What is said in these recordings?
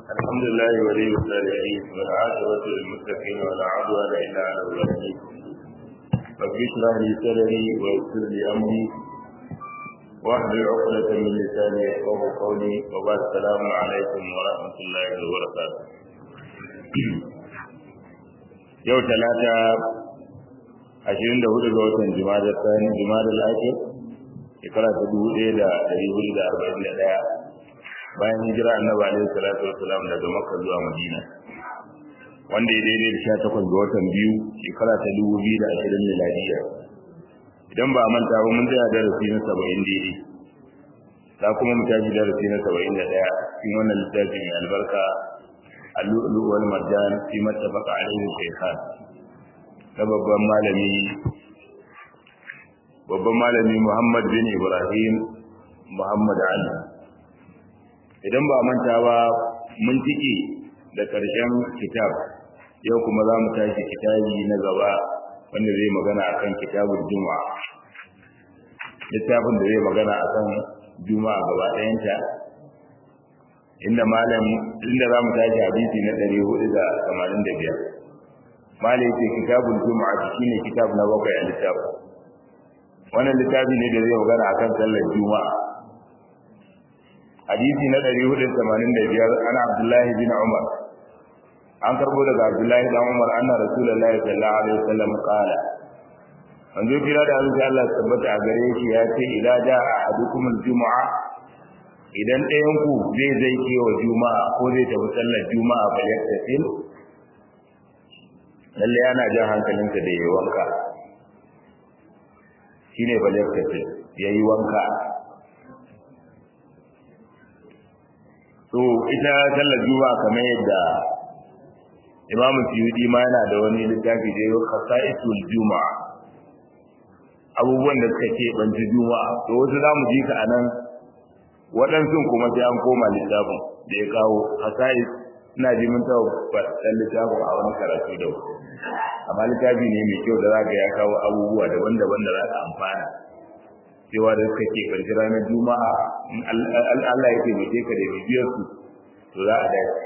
الحمد لله ولي الصالحين والعاقبة للمتقين ولا عدوان إلا على الظالمين رب اشرح لي صدري ويسر لي أمري واحلل عقدة من لساني يفقه قولي وبعد السلام عليكم ورحمة الله وبركاته yau talata ashirin da hudu ga watan jima'a tsani jima'a lafiya shekara ta dubu ɗaya da ɗari hudu da arba'in da ɗaya bayan hijira annabi alaihi salatu wassalam daga makka zuwa madina wanda ya daidai da sha takwas ga watan biyu shekara ta dubu biyu da ashirin miladiya idan ba a manta ba mun tsaya darasi na saba'in daidai za kuma mu tashi darasi na saba'in da ɗaya cikin wannan littafin mai albarka اللؤلؤ والمرجان فيما اتفق عليه الشيخان na babban malami babban malami Muhammad bin Ibrahim Muhammad Ali idan ba manta ba mun tike da karshen kitab yau kuma za mu tashi kitabi na gaba wanda zai magana akan kitabul juma'a littafin da zai magana akan juma'a gaba ɗayanta inda malam inda za mu tashi hadisi na 485 malam ce kitabul juma'a shine kitab na bakwai a littafi wannan littafi ne da zai magana akan sallar juma'a hadisi na 485 ana abdullahi bin umar an karbo daga abdullahi dan umar anna rasulullahi sallallahu alaihi wasallam qala manzo kira da Allah tabbata a gare shi ya ce idan da ahadukumul juma'a idan ɗayanku zai zai kewa juma'a ko zai tafi sallar juma'a ba ya tafi lalle yana jan hankalinsa da yayi wanka shine ba ya tafi yayi wanka to ita sallar juma'a kamar yadda Imam Suyuti ma yana da wani littafi da yake Khasaisul Juma'a abubuwan da suka ke banci juma'a to wasu zamu ji ka anan waɗansu kuma sai an koma littafin da ya kawo hasai ina ji mun tawo fasan littafin a wani karatu da amma littafi ne mai kyau da zaka ya kawo abubuwa daban-daban da za ka amfana cewa da suka ke karshe ranar juma'a in Allah ya taimake ka da bibiyar su to za a dace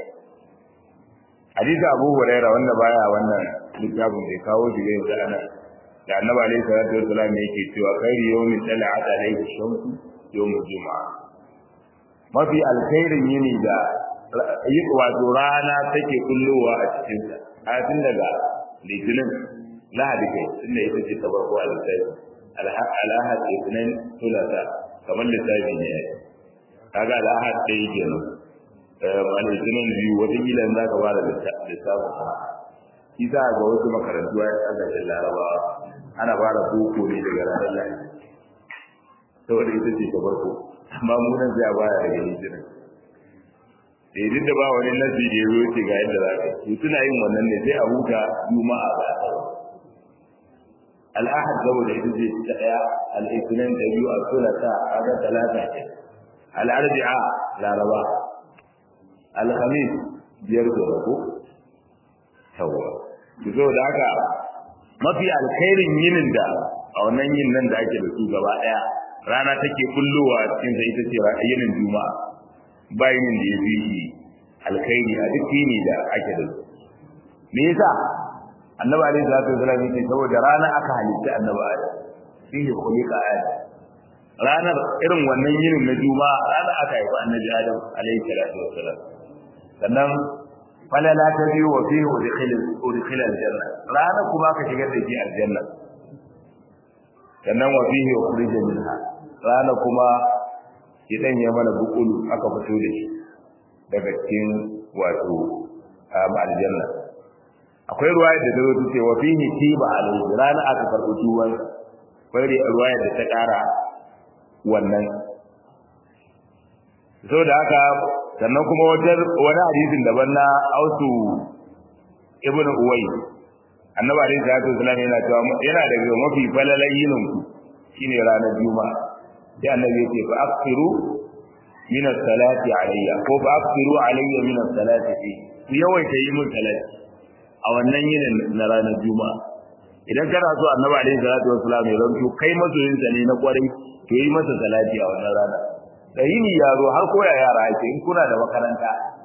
hadisi Abu Huraira wanda baya wannan littafin bai kawo shi ga yanzu ana da Annabi alaihi salatu wassalam yake cewa khairu yawmin tala'at alayhi shamsu yawmul juma'a mafi alkhairin yini da wato rana take kullowa a cikinsa a tun daga litinin lahadi kai tun da ita ce ta farko a lissafi alahad litinin tulata kamar lissafi ne yayi kaga alahad ɗaya kenan a litinin biyu wata kila za ka fara lissafin shi za ga wasu makarantu a ƙasashen larabawa ana fara boko ne daga ranar lahadi saboda ita ce ta farko amma mu nan sai a baya daga hijira da duk da ba wani nasi da ya zo ce ga yadda za ka yi suna yin wannan ne sai a huta juma'a ba a tsawo al'ahad saboda ita ce ta ɗaya al'isnan da biyu a sulata a ga talata ce al'arbi'a laraba alhamis biyar da rako yawa ki zo da haka mafi alkhairin yinin da a wannan yin nan da ake da su gaba ɗaya rana take kullowa cikin sa ita ce yinin juma'a bayan da ya fi shi alkhairi a duk yini da ake da su me yasa annabi alaihi salatu wasallam yace saboda rana aka halitta annabi adam fihi khuliqa adam ranar irin wannan yinin na juma'a rana aka haifa annabi adam alaihi salatu wasallam sannan falala ta biyu wa fihi udkhila udkhila aljanna rana kuma aka shigar da shi aljanna sannan wa fihi ukhrija minha rana kuma idan ya mana bukulu aka fito da shi daga cikin wato aljanna akwai ruwaya da ta zo ce wa fihi tiba alayhi rana aka karɓi tuwan akwai ruwaya da ta ƙara wannan so da haka sannan kuma wani hadisin daban na ausu ibn uwai annabi alaihi salatu wasallam yana cewa yana daga mafi falalan yinin ku shine ranar juma'a sai annabi ya ce fa aksiru min as-salati alayya ko fa aksiru alayya min as-salati fi ku yawaita yi mun salati a wannan yinin na ranar juma'a idan kana so annabi alaihi salatu wasallam ya zanto kai masoyin sa ne na kwarai to yi masa salati a wannan rana da yini ya zo har koya yara ake in kuna da makaranta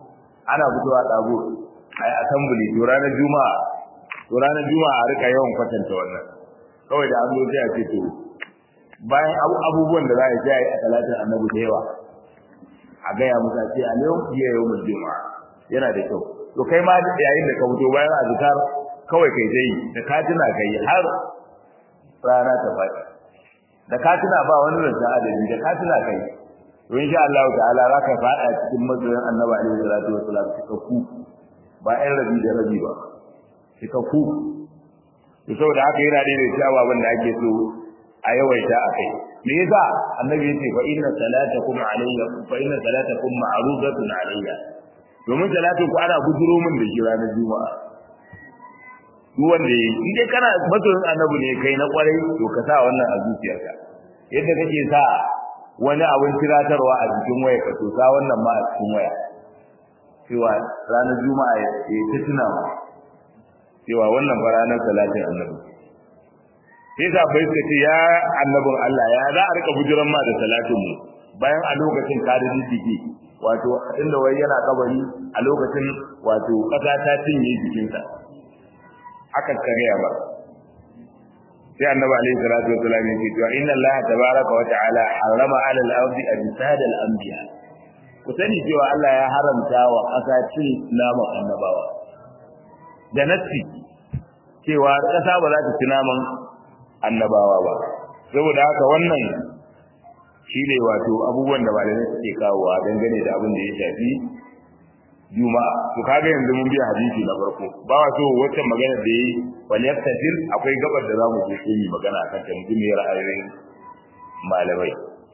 ana fitowa dago ai assembly to ranar juma'a to ranar juma'a a rika yawan kwatanta wannan kawai da an zo sai a ce to bayan abubuwan da za a yi a talatin annabi da yawa a gaya musa ce a yau iya yau mun juma'a yana da kyau to kai ma yayin da ka fito bayan azkar kawai kai dai da ka tuna kai har rana ta faɗi da ka tuna ba wani ranta adadi da ka tuna kai to insha Allah ta'ala za ka faɗa cikin mazoyan annabi alaihi salatu wassalam cikakku ba ɗan rabi da rabi ba cikakku to saboda haka yana da da cewa wanda ake so a yawaita a kai me yasa annabi yace fa inna salatakum alayya fa inna salatakum ma'rudatun alayya domin salatin ku ana guduro min da shi ranar juma'a duk wanda yi in dai kana masoyin annabi ne kai na kwarai to ka sa wannan a zuciyarka yadda kake sa wani abin tiratarwa a cikin waya ka to sa wannan ma a cikin waya cewa ranar juma'a ya ta tuna ma cewa wannan fa ranar salatin annabi sai sa bai suka ce ya annabin Allah ya za a rika bujiran ma da salatin mu bayan a lokacin ka da jiki wato inda wai yana kabari a lokacin wato kasa ta cinye jikinsa aka kariya ba sai annabi alaihi salatu wasallam yake cewa inna allaha tabaraka wa ta'ala harrama 'ala al-ardi ajsad al-anbiya ku sani cewa Allah ya haramta wa kasa cin naman annabawa da nassi cewa kasa ba za ta ci naman annabawa ba saboda haka wannan shine wato abubuwan da malamai suke kawowa dangane da abin da ya shafi juma'a to kaga yanzu mun biya hadisi na farko ba wa so wacce magana da yi wal yaktasil akwai gabar da zamu je sai mu magana akan ta mutum ne ra'ayoyin malamai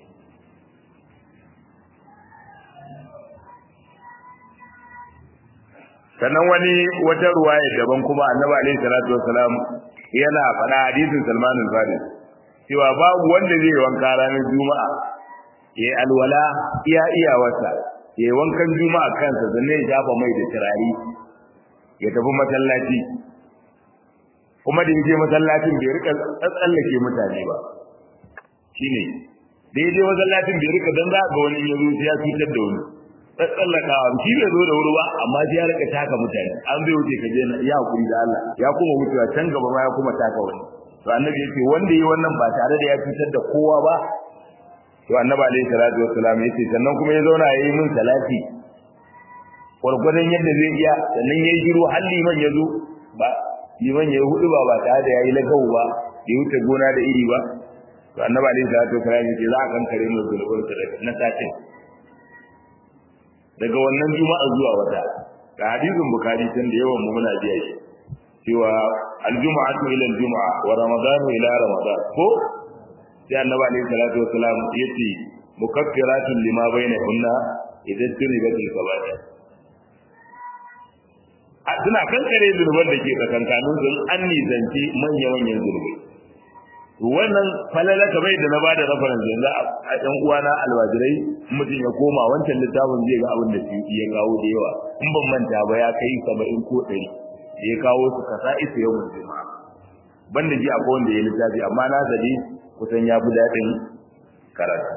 sannan wani wata ruwaya daban kuma annabi alaihi salatu wassalam yana faɗa hadisin Salman al-Farisi cewa babu wanda zai wanka ranar juma'a ya alwala iya iyawarsa ya yi wankan juma'a kansa sannan ya shafa mai da turare ya tafi masallaci kuma da yake masallacin bai rika tsallake mutane ba shine da yaje masallacin bai rika dan za ga wani ya zo sai ya cutar da wani tsallaka shi bai zo da wuri ba amma sai ya rika taka mutane an bai wuce ka je ya hakuri da Allah ya kuma wucewa can gaba ma ya kuma taka wani to annabi yace wanda yi wannan ba tare da ya cutar da kowa ba to annabi alaihi salatu wassalam yace sannan kuma ya zauna yayi min salati gurgurdan yadda zai iya sannan yayi shiru har liman ya zo ba liman ya hudu ba ba tare da yayi lagau ba ya wuce gona da iri ba to annabi alaihi salatu wassalam yace za a kankare mu zulubin sa na satin daga wannan juma'a zuwa wata ga hadisin bukhari tun da yawan mu muna biya shi cewa aljuma'atu ila aljuma'a wa ramadanu ila ramadan ko sai annabi alaihi salatu wasalam yace mukaffiratun lima bainahunna idan tunibatil kaba'ir a suna kankare zurban da ke tsakankanin sun an nisanci manya-manyan zurbai wannan falala kamar da na ba da reference yanzu a ɗan uwana alwajirai mutum ya koma wancan littafin zai ga abin da su ya kawo da yawa in ban manta ba ya kai saba'in ko ɗari da ya kawo su kasa isa yau mun juma'a banda ji akwai wanda ya littafi amma na sadi kusan ya fi daɗin karatu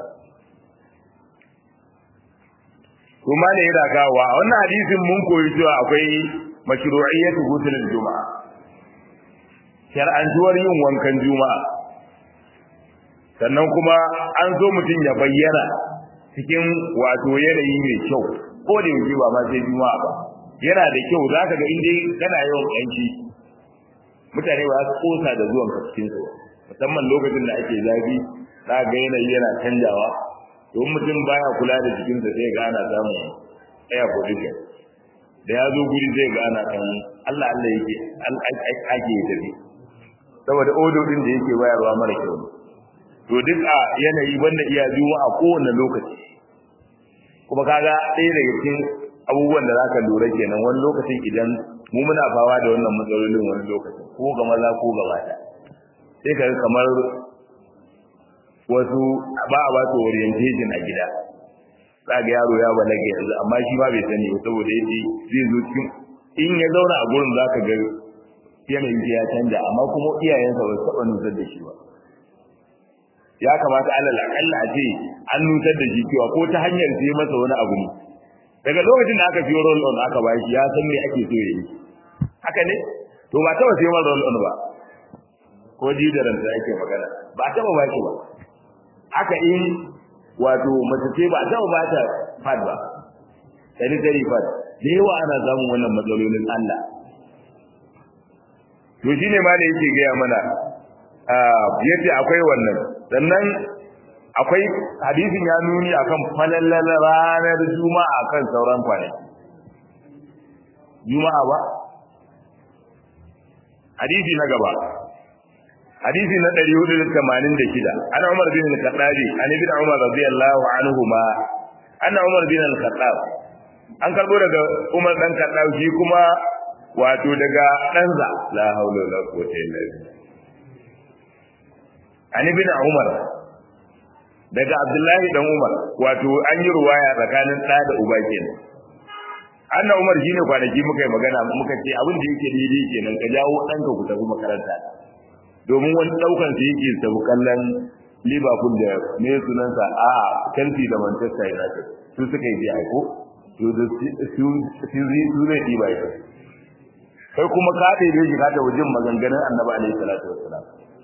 kuma ne yana kawo a wannan hadisin mun koyi cewa akwai mashru'iyyatu ghusl juma'a shar'antuwar yin wankan juma'a sannan kuma an so mutum ya bayyana cikin wato yanayi mai kyau ko da yake ba ma sai juma'a ba yana da kyau za ka ga inda kana yawan yanki mutane ba su kosa da zuwan ka cikin su musamman lokacin da ake zafi za ga yanayi yana canjawa don mutum baya kula da jikinsa sai ga ana samun air pollution da ya zo guri zai ga ana kan Allah Allah yake ake tafi saboda odo din da yake bayarwa mara kyau to duk a yanayi banda iya juma'a kowane lokaci kuma kaga ɗaya daga cikin abubuwan da zaka lura kenan wani lokacin idan mu muna fawa da wannan matsalolin wani lokacin ko ga maza ko ga mata sai ka kamar wasu ba a ba su orientation a gida za ga yaro ya balaga yanzu amma shi ma bai sani ba saboda yake zai zo cikin in ya zauna a gurin zaka ga yanayin ya canja amma kuma iyayensa ba su taɓa nusar da shi ba ya kamata alal akalla a ce an nutar da shi cewa ko ta hanyar sai masa wani abu ne daga lokacin da aka fiyo roll on aka ba shi ya san me ake so yayi haka ne to ba taba sai roll on ba ko jidaran da ake magana ba taba ba shi ba haka in wato mace ce ba taba ba ta fad ba sai dai fad da yawa ana samun wannan matsalolin Allah to shine ma da yake gaya mana yace akwai wannan sannan akwai hadisin ya nuni akan falallal ranar juma'a kan sauran kwanaki juma'a ba hadisi na gaba hadisi na 486 ana umar bin al-khattabi an ibn umar radiyallahu anhuma anna umar bin al-khattab an karbo daga umar dan khattab shi kuma wato daga ɗansa la haula wala quwwata illa billah an ibn umar daga abdullahi dan umar wato an yi ruwaya tsakanin ɗa da uba kenan anna umar shine kwanaki muka yi magana muka ce abin da yake daidai kenan ka jawo ɗanka ku tafi makaranta domin wani ɗaukan su yake tafi kallon liverpool da me sunansa a chelsea da manchester united su suka yi aiko to da su su zai ɗiba ita kai kuma ka ɗebe shi ka tafi jin maganganun annabi alaihi salatu wassalam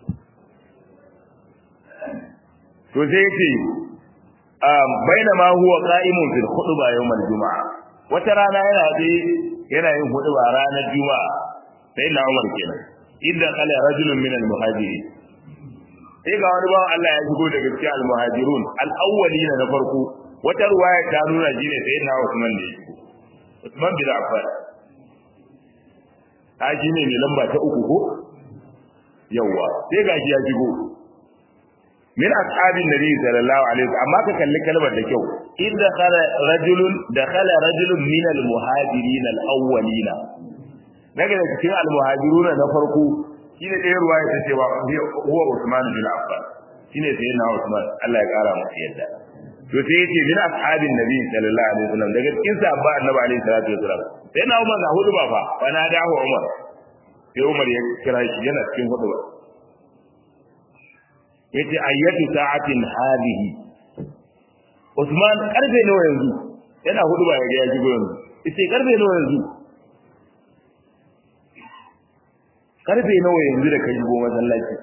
to sai yace bainama huwa qa'imun fil khutba yawm al-jum'a wata rana yana dai yana yin khutba ranar juma'a sai na Umar kenan idda qala rajulun min al-muhajirin sai ga wani bawan Allah ya shigo daga cikin al-muhajirun al-awwalina na farko wata ruwaya ta nuna shine sai na Usman ne Usman bin Affan kaji ne mai lamba ta uku ko yawa sai gashi ya shigo min ashabin nabi sallallahu alaihi wasallam amma ka kalli kalmar da kyau in dakhala rajulun dakhala rajulun min al muhajirin al awwalin daga da cikin al muhajirun na farko shine ɗaya ruwaya ta cewa huwa Usman bin Affan shine sai na Usman Allah ya kara masa yadda to sai yace min ashabin nabi sallallahu alaihi wasallam daga cikin sahabba annabi alaihi salatu wasallam sai na Umar ga hudu ba fa wa na dawo Umar sai Umar ya kira shi yana cikin hudu ba yace ayyatu sa'atin hadihi Usman karfe nawa yanzu yana hudu ba ya shigo yanzu yace karfe nawa yanzu karfe nawa yanzu da kai shigo masallaci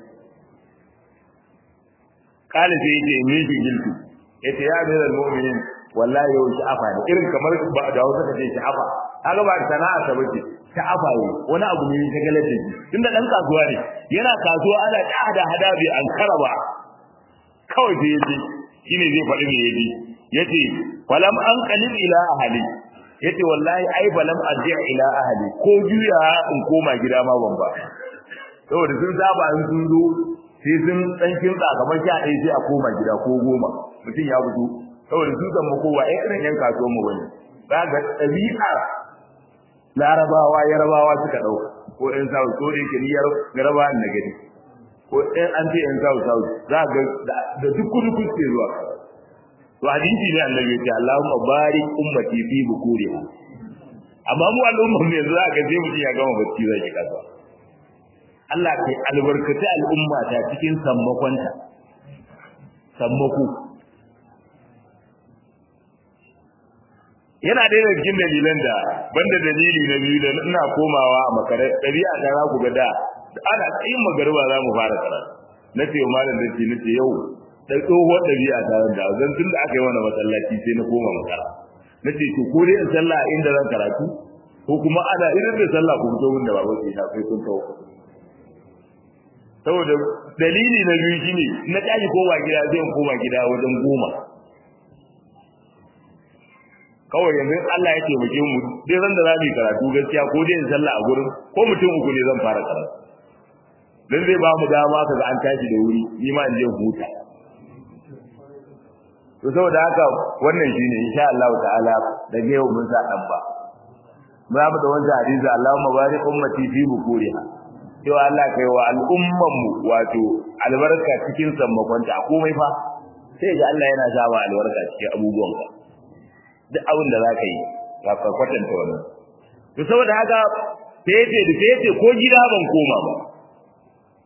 kala sai yace me shi giltu yace ya da mu'minin wallahi yau sha'afa ne irin kamar ba da wasu kace sha'afa kaga ba sana'a ta bace sha'afa ne wani abu ne ta galar da shi tunda dan kasuwa ne yana kasuwa ana hada hada bi an karaba kawai sai yace shine zai faɗi me yaji yace falam an qalil ila ahli yace wallahi ai falam arji ila ahli ko juya in koma gida ma ban ba saboda sun saba an sun zo sai sun dan kinsa kamar sha ɗaya sai a koma gida ko goma mutum ya fito saboda su zama kowa ɗaya irin yan kasuwan mu bane za ga ɗabi'a larabawa yarabawa suka ɗauka ko ɗan south ko da yake ni yarabawa na gani ko ɗan an ce ɗan south south za ga da duk kudu kuke zuwa to hadisi ne annabi ya ce Allahumma barik ummati fi bukuriha amma mu al'umma ne za ka je mutum ya gama bacci zai ki kasuwa Allah kai albarkaci al'umma ta cikin sammakonta sammako yana ɗaya daga cikin dalilan da banda dalili na biyu da ina komawa a makare ɗabi'a ta za ku ga da ana tsayin magariba za mu fara karatu na ce wa malam da ce na ce yau da tsohuwar ɗabi'a ta da zan tun da aka yi mana masallaci sai na koma makara na ce to ko dai in sallah inda zan karatu ko kuma ana irin da sallah ku fito min da babu sai ta kai kun tawo saboda dalili na biyu shine na tashi koma gida zai koma gida wajen goma kawai yanzu Allah ya taimake mu dai ran da zamu karatu gaskiya ko dai in sallah a gurin ko mutum uku ne zan fara karatu dan zai ba mu dama kaga an tashi da wuri ni ma in je huta to saboda haka wannan shine insha Allah ta'ala da yau mun sa dan ba za mu da wannan hadisi Allahumma barik ummati fi bukuriha cewa Allah kai wa al'umman mu wato albarka cikin sammakonta a komai fa sai ga Allah yana sa albarka cikin abubuwan ka duk abin da za ka yi ka ka kwatanta wannan to saboda haka fete da fete ko gida ban koma ba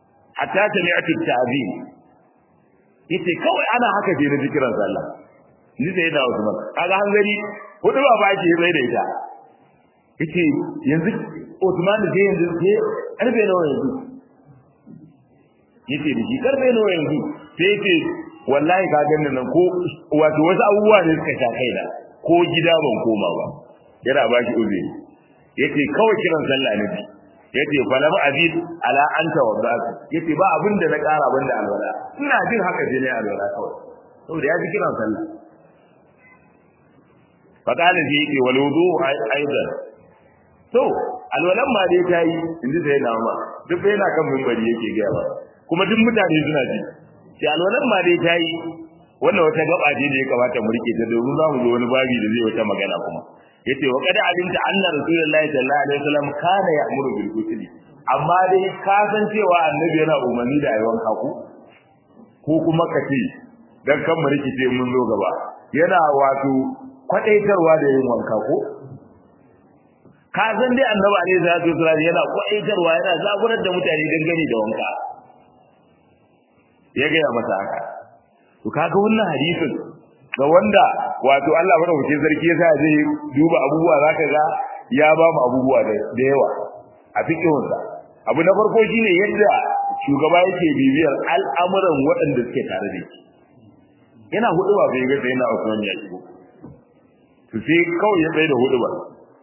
hatta sami'tu ta'zim yace kawai ana haka je na zikiran sallah ni sai na Usman kaga hanzari hudu ba ba ke sai da ita yace yanzu Usman da yanzu sai karfe nawa yanzu yace da shi karfe nawa yanzu sai yace wallahi ka ganin nan ko wato wasu abubuwa ne suka sha kaina ko gida ban koma ba yana ba shi uzuri yace kawai kiran sallah ne yace falam azid ala anta wa ba'd yace ba abin da na kara banda alwala ina jin haka sai ne alwala kawai saboda ya ji kiran sallah faqala ji yace wal wudu aidan to alwalan ma dai tayi inda sai na ma duk bai na kan minbari yake ga ba kuma duk mutane suna ji sai alwalan ma dai tayi wannan wata gaba ce da ya kamata mu rike ta domin za mu zo wani babi da zai wata magana kuma yace wa kada alinta anna rasulullahi sallallahu alaihi wasallam kana ya'muru bil ghusl amma dai ka san cewa annabi yana umarni da ayyukan kaku ko kuma kace dan kan mu rikice mun zo gaba yana wato kwadaitarwa da yin wanka ko ka san dai annabi alaihi salatu wasallam yana kwadaitarwa yana zaburar da mutane dangane da wanka ya ga masa haka to kaga wannan hadisin ga wanda wato Allah madaukakin sarki yasa zai duba abubuwa zaka ga ya ba mu abubuwa da yawa a fikihunsa abu na farko shine yadda shugaba yake bibiyar al'amuran waɗanda suke tare da shi yana hudu ba bai ga sai na Usman ya shigo to sai kawai ya tsaye da hudu ba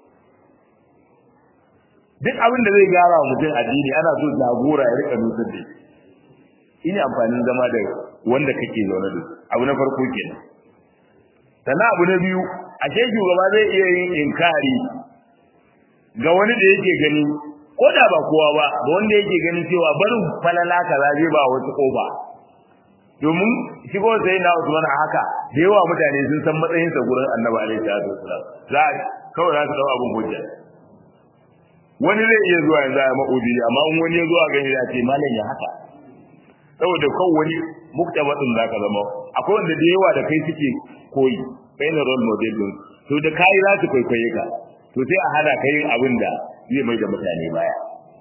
duk abin da zai gyara wa mutum addini ana so jagora ya rika nusar da shi ina amfanin zama da wanda kake zaune da abu na farko kenan sannan abu na biyu a ce shugaba zai iya yin inkari ga wani da yake gani ko da ba kowa ba ga wanda yake ganin cewa barin falala kaza zai ba wasu kofa domin shigo sai na Usman a haka da yawa mutane sun san matsayinsa gurin Annabi alaihi salatu wasallam za kawai za su dau abun hujja wani zai iya zuwa yanzu a ma'udi amma in wani ya zuwa gani ya ce malam ya haka saboda kawai wani muktabatin zaka zama akwai wanda da yawa da kai suke koyi kai ne role model din to da kai za su kwaikwaye ka to sai a hada kai abin da zai mai da mutane baya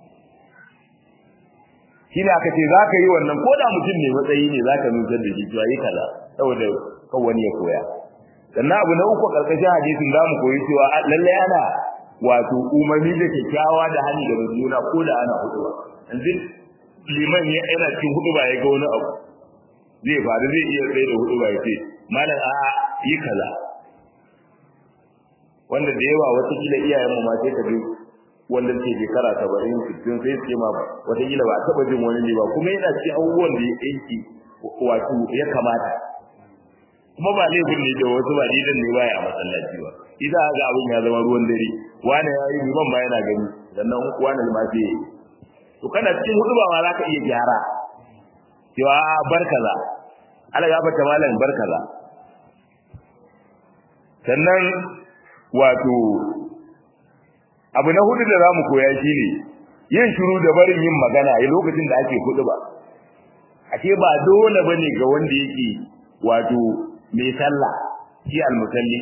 shi ne aka ce za ka yi wannan ko da mutum ne matsayi ne za ka nusar da shi cewa yi kaza saboda kan wani ya koya sannan abu na uku karkashin hadisin za mu koyi cewa lallai ana wato umarni da kyakkyawa da hannu da juna ko da ana hudu yanzu liman ya yana cikin hudu ba ya ga wani abu zai faru zai iya tsaye da hudu ba ya ce malam a yi kaza wanda da yawa wata kila iyayen mu ma sai ka bi wanda ke shekara saba'in sittin sai su ma wata kila ba a taɓa jin wani ne ba kuma yana cikin abubuwan da ya aiki wato ya kamata kuma ba laifin ne da wasu ba didan ne baya a masallaci ba idan ga abin ya zama ruwan dare wani ya yi liman ba yana gani sannan wani ma sai yi to kana cikin hudu ba ma za ka iya gyara cewa bar kaza ala ya fata malam bar kaza sannan wato abu na hudu da za mu koya shi ne yin shiru da barin yin magana a lokacin da ake hudu ba ashe ba dole bane ga wanda yake wato mai sallah shi almusalli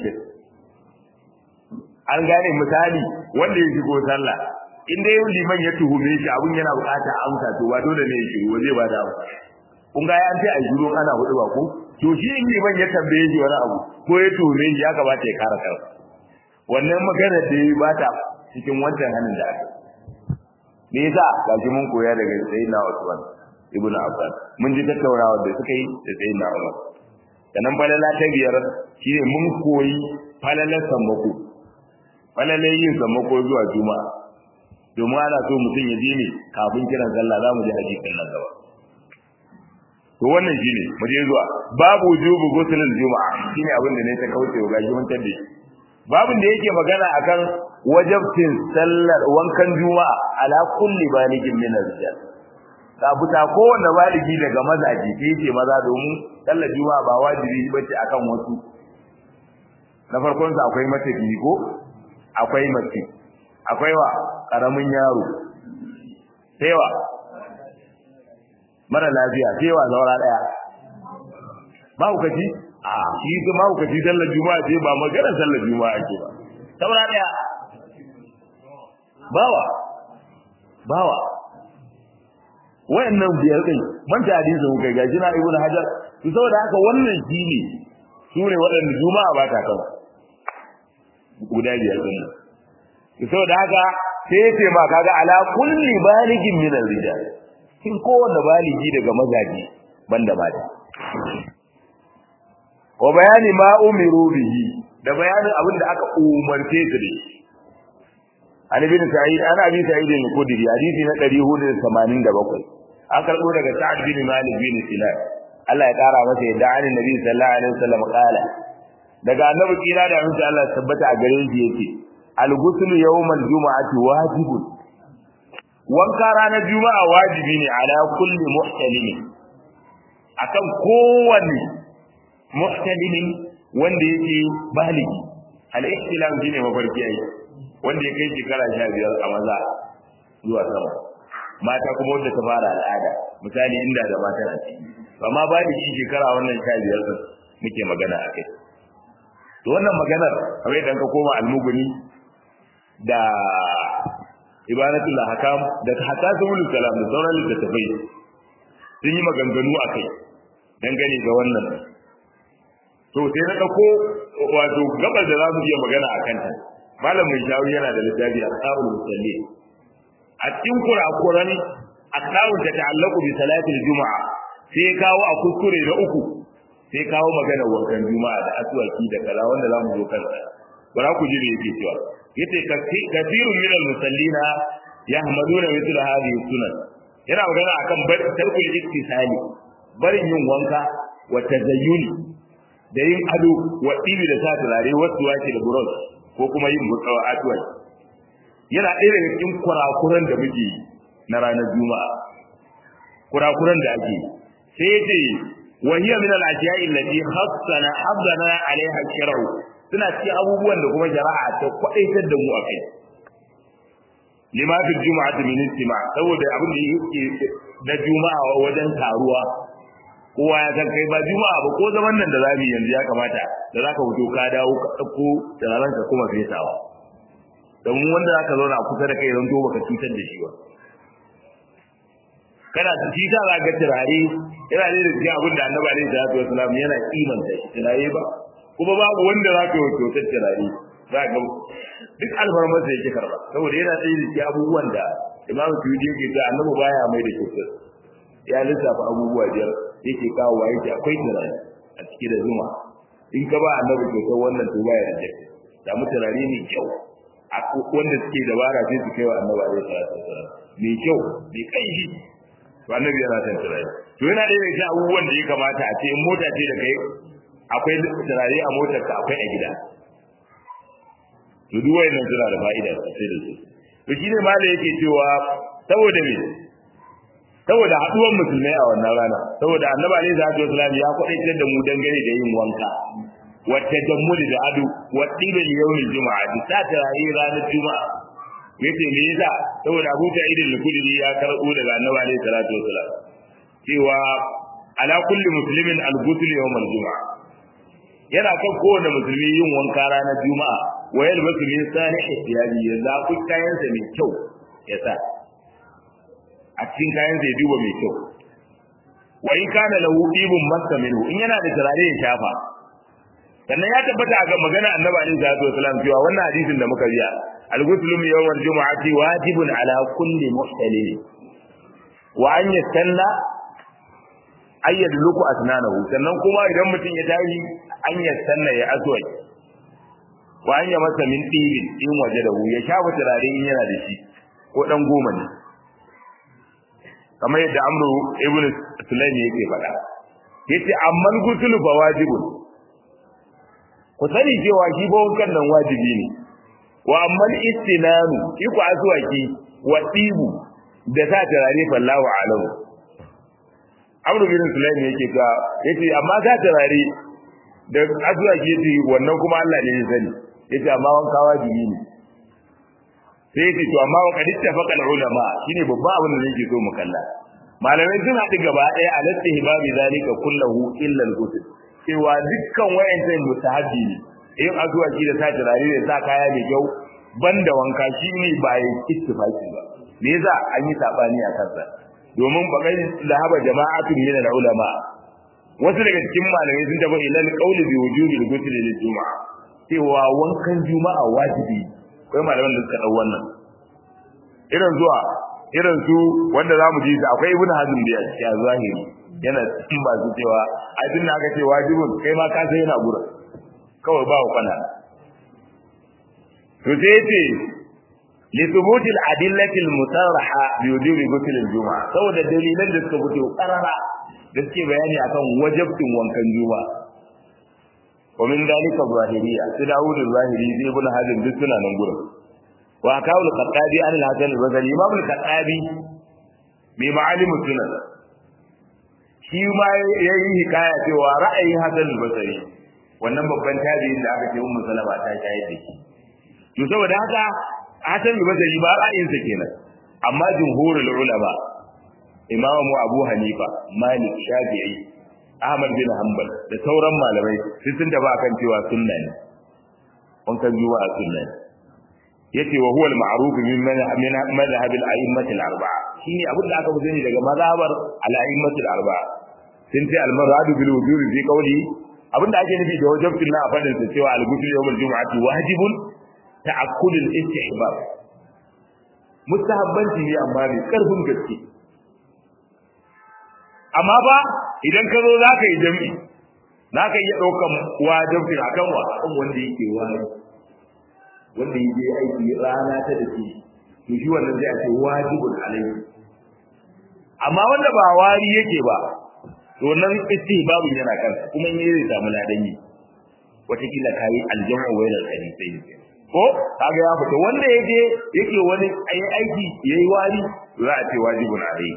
an gane misali wanda ya shigo sallah in dai liman ya tuhume shi abun yana bukata amsa to ba dole ne ya shiru zai ba da amsa kun ga an ce a shiru ana hudu ba ko to shi in liman ya tambaye shi wani abu ko ya tuhume shi ya kamata ya kara kansa wannan magana da ya ba ta cikin wancan hannun da aka me yasa gashi mun koya daga sayyidina Usman ibn Affan mun ji tattaunawa da suka yi da sayyidina Umar sannan falala ta biyar shine mun koyi falalar sammako falalar yin sammako zuwa juma'a domin ana so mutum ya je ne kafin kiran sallah za mu ji hadisin nan gaba to wannan shine mu je zuwa babu wujubu ghusl juma'a shine abin da ne ta kauce wa gashi mun tabbe babin da yake magana akan wajabtin sallar wankan juma'a ala kulli baligin min ar-rijal ka buta kowanne baligi daga mazaji ke yake maza domin sallar juma'a ba wajibi bace akan wasu na farkon sa akwai mace ko akwai mace akwai wa karamin yaro sai wa mara lafiya sai wa zaura daya ba ku kaji a shi ga ma ku kaji sallar juma'a ce ba magana sallar juma'a ake ba saura daya bawa bawa wayannan biyar din man ta hadisin kai gaji na ibnu hajar to saboda haka wannan shine su ne waɗanda juma'a ba ta kan guda biyar din saboda haka sai ya ce ma kaga ala kulli baligin min ar-rijal kin kowanne baligi daga mazaji banda mata wa bayani ma umiru bihi da bayanin abin da aka umarce su da shi an ibn sa'id ana bi sa'id al-khudri hadisi na 487 an karbo daga sa'ad bin malik bin sinan Allah ya kara masa yadda annabi nabi sallallahu alaihi wasallam kala daga annabi kira da annabi Allah tabbata a gare shi yake al-ghusl yawm al-jum'ati wajibun wanka ranar juma'a wajibi ne ala kulli muhtalimin akan kowanne muhtalimin wanda yake baligi al-ihtilam shine mafarki ai wanda ya kai shekara 15 a maza zuwa sama mata kuma wanda ta fara al'ada misali inda da mata na ciki amma baligi shekara wannan 15 din muke magana akai to wannan maganar kamar idan ka koma al-mughni da ibanatul hakam da hatta sabul kalam da sauran littattafai sun yi maganganu akai dangane ga wannan to sai na dauko wato gabar da zamu iya magana akan ta malam mai shawi yana da littafi ashabul musalli a cikin kurakuran ashabul ta ta'allaqu bi salatil juma'a sai kawo a kuskure na uku sai kawo magana wankan juma'a da aswaki da kaza wanda zamu zo kansa bara ku ji me yake cewa yace kathirun min al-musallina yahmaduna mithla hadhihi sunan yana magana akan bar tarkul iktisali barin yin wanka wa tazayyuni da yin ado wa ɗibi da sa turare wasu wake da buros ko kuma yin mutsawa atuwai yana ɗaya daga cikin kurakuran da muke yi na ranar juma'a kurakuran da ake sai ya ce wa hiya min al-ashiya'i allati khassana habdana alaiha shar'u suna cikin abubuwan da kuma shari'a ta kwadaitar da mu akai lima fi juma'ati min istima saboda abin da yake na juma'a wajen taruwa kowa ya san kai ba juma'a ba ko zaman nan da zamu yanzu ya kamata da zaka fito ka dawo ka dauko turaren ka kuma fesawa don wanda zaka zauna a kusa da kai zan to baka cutar da shi ba kana shi sa za ga turare yana ne da cikin abin da annabi alaihi salatu wasalam yana kimanta shi turare ba kuma babu wanda za ka yi kyautar turare za ga duk alfarmar sa yake karba saboda yana ɗaya da cikin abubuwan da imamu tuyudi yake ta annabi baya mai da kyautar ya lissafa abubuwa biyar yake kawo wa yake akwai turare a ciki da zuma in ka ba annabi kyautar wannan to baya da jaki samu turare mai kyau wanda suke dabara sai su kai wa annabi alaihi salatu wasalam mai kyau mai kanshi to annabi yana son turare to yana ɗaya da cikin abubuwan da ya kamata a ce in mota ce da kai akwai turare a motar ka akwai a gida to duk wayannan suna da fa'ida sosai da su to shine ma da yake cewa saboda me saboda haduwar musulmai a wannan rana saboda annabi alaihi salatu wasallam ya kwadaitar da mu dangane da yin wanka wa tajammuli da adu wa tibil yawmil juma'a da sa turare ranar juma'a yace me yasa saboda Abu Sa'id al-Khudri ya karbo daga annabi alaihi salatu wasallam cewa ala kulli muslimin al-ghusl yawm al-juma'a yana kan kowane musulmi yin wanka ranar juma'a wa yalbasu min salihi thiyabi ya zaku kayansa mai kyau ya sa a cikin kayansa ya duba mai kyau wa in kana lahu ibun massa minhu in yana da turare ya shafa sannan ya tabbata ga magana annabi alaihi salatu wasallam cewa wannan hadisin da muka biya al-ghuslu min yawm al-jum'ati wajibun ala kulli muhtalim wa an yastanna ayyad luku asnanahu sannan kuma idan mutum ya tashi an yastanna ya aswai wa an ya masa min tibin in waje da ya shafa turare in yana da shi ko dan goma ne kamar yadda amru ibn sulaim yake faɗa yace amman gusul fa wajibun ku sani cewa shi ba wankan nan wajibi ne wa amman istinanu shi ku aswaki wa tibu da sa turare fallahu alamu amru bin sulaim yake ga yace amma sa turare da aswaki yace wannan kuma Allah ne ya sani yace amma wanka wajibi ne sai yace to amma wa qad ittafaqa ulama shine babban abin da nake so mu kalla malamai sun haɗu gaba ɗaya a latti hibabi zalika kullahu illa al-ghusl cewa dukkan wayancan mustahabbi ne in azuwaki da sa turare da sa kaya mai kyau banda wanka shine ba ya ittifaki ba me yasa an yi sabani a kansa domin bakai da haba jama'atun min al-ulama wasu daga cikin malamai sun tafi ilal qawli bi wujubi al-ghusl lil juma'a cewa wankan juma'a wajibi akwai malaman da suka dau wannan irin zuwa irin su wanda zamu ji akwai ibnu hazm da ya zahiri yana cikin ba su cewa ai tun aka ce wajibin kai ma ka sai yana gura kawai ba wa kana to sai yace li thubuti al-adillati al-mutarraha bi wujubi ghusl al-juma'a saboda dalilan da suka fito karara da suke bayani akan wajibtin wankan juma'a wa min dalika zahiriya su dawud al-zahiri zai ibn hazm duk suna nan gurin wa kawl al-qattabi an al-hasan al-basri imam al-qattabi bi ma'alim sunan shi ma yayi hikaya cewa ra'ayin hasan al-basri wannan babban tabi'in da aka ce ummu salama ta shayar da shi to saboda haka hasan al-basri ba ra'ayinsa kenan amma jumhurul ulama imamu abu hanifa malik shafi'i ahmad bin hanbal da sauran malamai sun sun da ba kan cewa sunna ne wankan juma'a sunna ne yace wa huwa al-ma'ruf min min madhhab al-a'immat al-arba'a shine abin da aka sani daga mazhabar al-a'immat al-arba'a sun ce al-maradu bil wujubi fi qawli abin da ake nufi da wajibin na a fadin sa cewa al-ghusl yawm al-jum'ati wajibun ta'akkul al-istihbab mustahabbanci ne amma ne karfin gaske amma ba idan ka zo za ka yi jam'i za ka iya ɗaukan wajabci a kan wa kan wanda yake wani wanda yake aiki rana ta da ke to shi wannan zai ce wajibun alayhi amma wanda ba wari yake ba to nan istihbabun yana kansa kuma in zai samu ladan yi wataƙila ka yi aljamu wa yana hadisai ne ko kaga ya fita wanda yake yake wani aiki yayi wari za a ce wajibun alayhi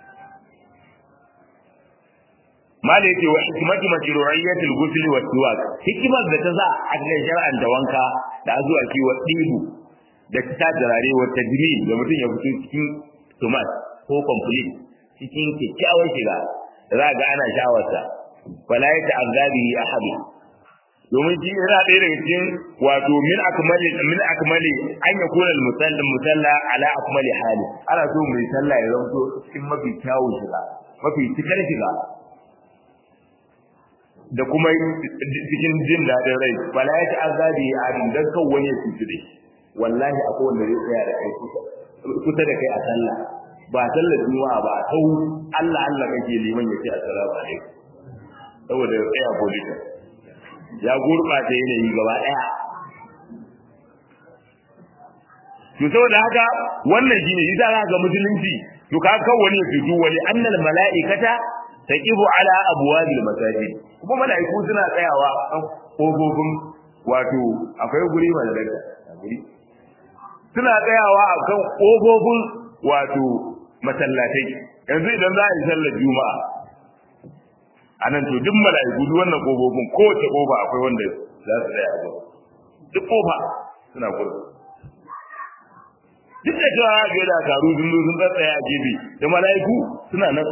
mala yake wa hikmatu mashru'iyyatil ghusl wa siwak hikimar da ta sa a cikin shar'an da wanka da azuwa ki wa dibu da ta jarare wa tajmil da mutum ya fito cikin tomat ko complete cikin kyakkyawar shiga da za ga ana shawarsa wala ya ta'azzabi ahadu domin shi yana ɗaya daga cikin wato min akmali min akmali an ya kula musallin musalla ala akmali hali ana so mai sallah ya zanto cikin mafi kyawun shiga mafi cikar shiga da kuma cikin jin daɗin rai bala ya ci azabi a din dan kan wani ya cuci dai wallahi akwai wanda zai tsaya da kai kusa da kai a sallah ba sallar juma'a ba tau Allah Allah kake liman ya ce assalamu alaikum saboda ya tsaya politin ya gurɓata yanayi gaba ɗaya to saboda haka wannan shine yasa za ga musulunci to ka kan wani ya cutu wani annal mala'ikata taqifu ala abwabil masajid kuma mala'iku suna tsayawa kan kofofin wato akwai guri mai daga guri suna tsayawa a kan kofofin wato masallatai yanzu idan za a yi sallar juma'a a nan to duk mala'iku duk wannan kofofin kowace kofa akwai wanda za su tsaya a gurin duk kofa suna gurin duk da cewa ga da taru sun zo sun tsaya a gefe da mala'iku suna nan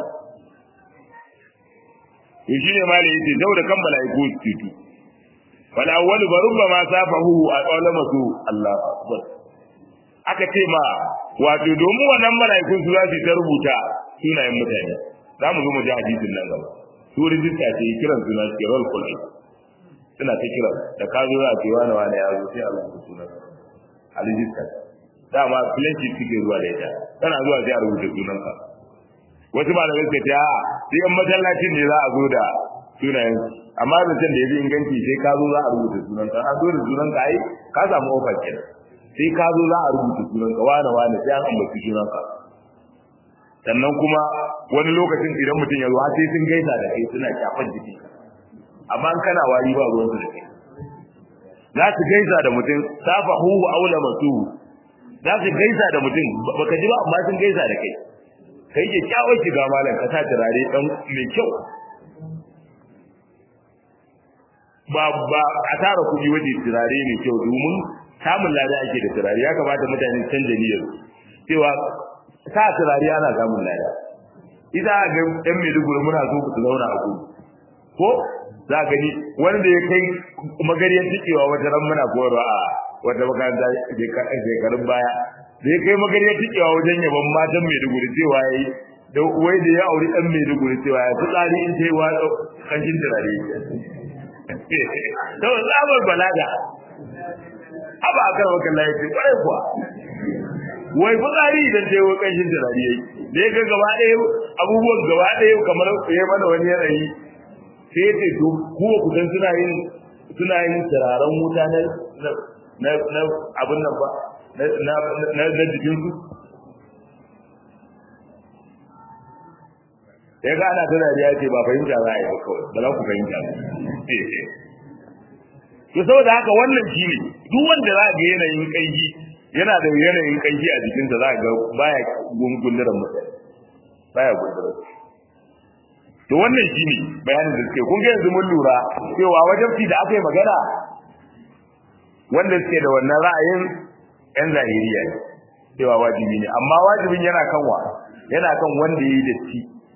to shi ne malai yace saboda kan mala'iku su tutu wal awwalu barubba ma safahu a qawlama su Allah akbar aka ce ma wato domin wannan mala'ikun su za su ta rubuta sunayen mutane za mu zo mu ji hadisin nan gaba su rijista ce kiran suna ce roll call suna ta kira da ka zo za a ce wani wani ya zo sai a rubuta sunan a rijista dama filanci suke zuwa da ita tana zuwa sai a rubuta sunanka wasu malamai suka ce a sai yan masallacin ne za a zo da sunayen amma zancen da ya fi inganci sai ka zo za a rubuta sunanka an zo da sunanka ai ka samu ofar kenan sai ka zo za a rubuta sunanka wane wane sai an ambaci sunanka sannan kuma wani lokacin idan mutum ya zo har sai sun gaisa da kai suna shafan jiki amma an kana wari ba ruwan su da kai za su gaisa da mutum safa huhu aula masu za su gaisa da mutum baka ji ba amma sun gaisa da kai kai ke kyawun shiga malam ka sa turare dan mai kyau ba ba a tara kuɗi waje turare mai kyau domin samun lada ake da turare ya kamata mutane su canja niyyar cewa sa turare ana samun lada ita ga ɗan Maiduguri muna so ku zauna a kudu ko za ka gani wanda ya kai magariyar tikewa wata ran muna koyarwa a wata makaranta shekarun baya da ya kai magariyar tikewa wajen yaban matan Maiduguri cewa yayi da wai da ya auri dan Maiduguri cewa ya fi tsari in ta yi watsa kashin turare to tsabar balaga haba akan wakan layi ce kwarai kuwa wai fitsari idan ta yi wa kashin turare yayi da ya ga gaba ɗaya abubuwan gaba ɗaya kamar ya mana wani yanayi sai ya ce to kuwa kudan suna yin suna yin turaren wuta na na na abin nan ba na na na jikin su ya ga ana tana ya ce ba fahimta za a yi ba kawai ba za ku fahimta ba to saboda haka wannan shi ne duk wanda za ga yanayin kanji yana da yanayin kanji a jikinsa za ga baya gungunduran mutane baya gunduran to wannan shi ne bayanin da suke kun ga yanzu mun lura cewa wajen da aka yi magana wanda suke da wannan ra'ayin yan zahiriya ne cewa wajibi ne amma wajibin yana kan wa yana kan wanda ya yi datti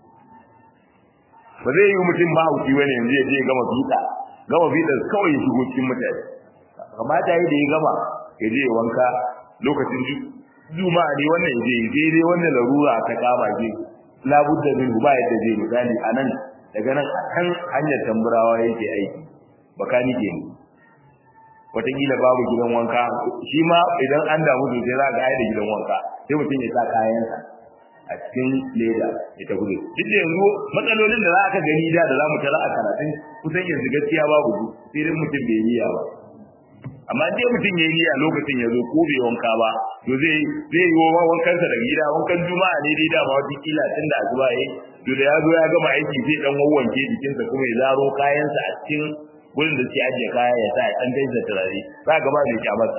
ba zai yi mutum mahauki wani yanzu ya je gama fiɗa gama fiɗa kawai ya shigo cikin mutane kamata yi da ya gama ya je wanka lokacin juma'a ne wannan ya je sai dai wannan larura ta kama je labudda min ba yadda zai misali a nan daga nan a kan hanyar tamburawa yake aiki bakani ke ne wataƙila babu gidan wanka shi ma idan an damu sosai za ga da gidan wanka sai mutum ya sa kayansa a cikin leda ya tafi da duk da yanzu matsalolin da za ka gani da da za mu tara a karatun kusan yanzu gaskiya babu su sai dai mutum bai niyya ba amma dai mutum ya niyya lokacin ya zo ko bai wanka ba to zai zai yi wa wankansa da gida wankan juma'a ne dai dama wata kila tun da asuba yayi to da ya zo ya gama aiki sai dan wawwanke jikinsa kuma ya zaro kayansa a cikin wurin da suke ajiye kaya ya sa ya dan gaisa turare za ka ba mai kyamarsa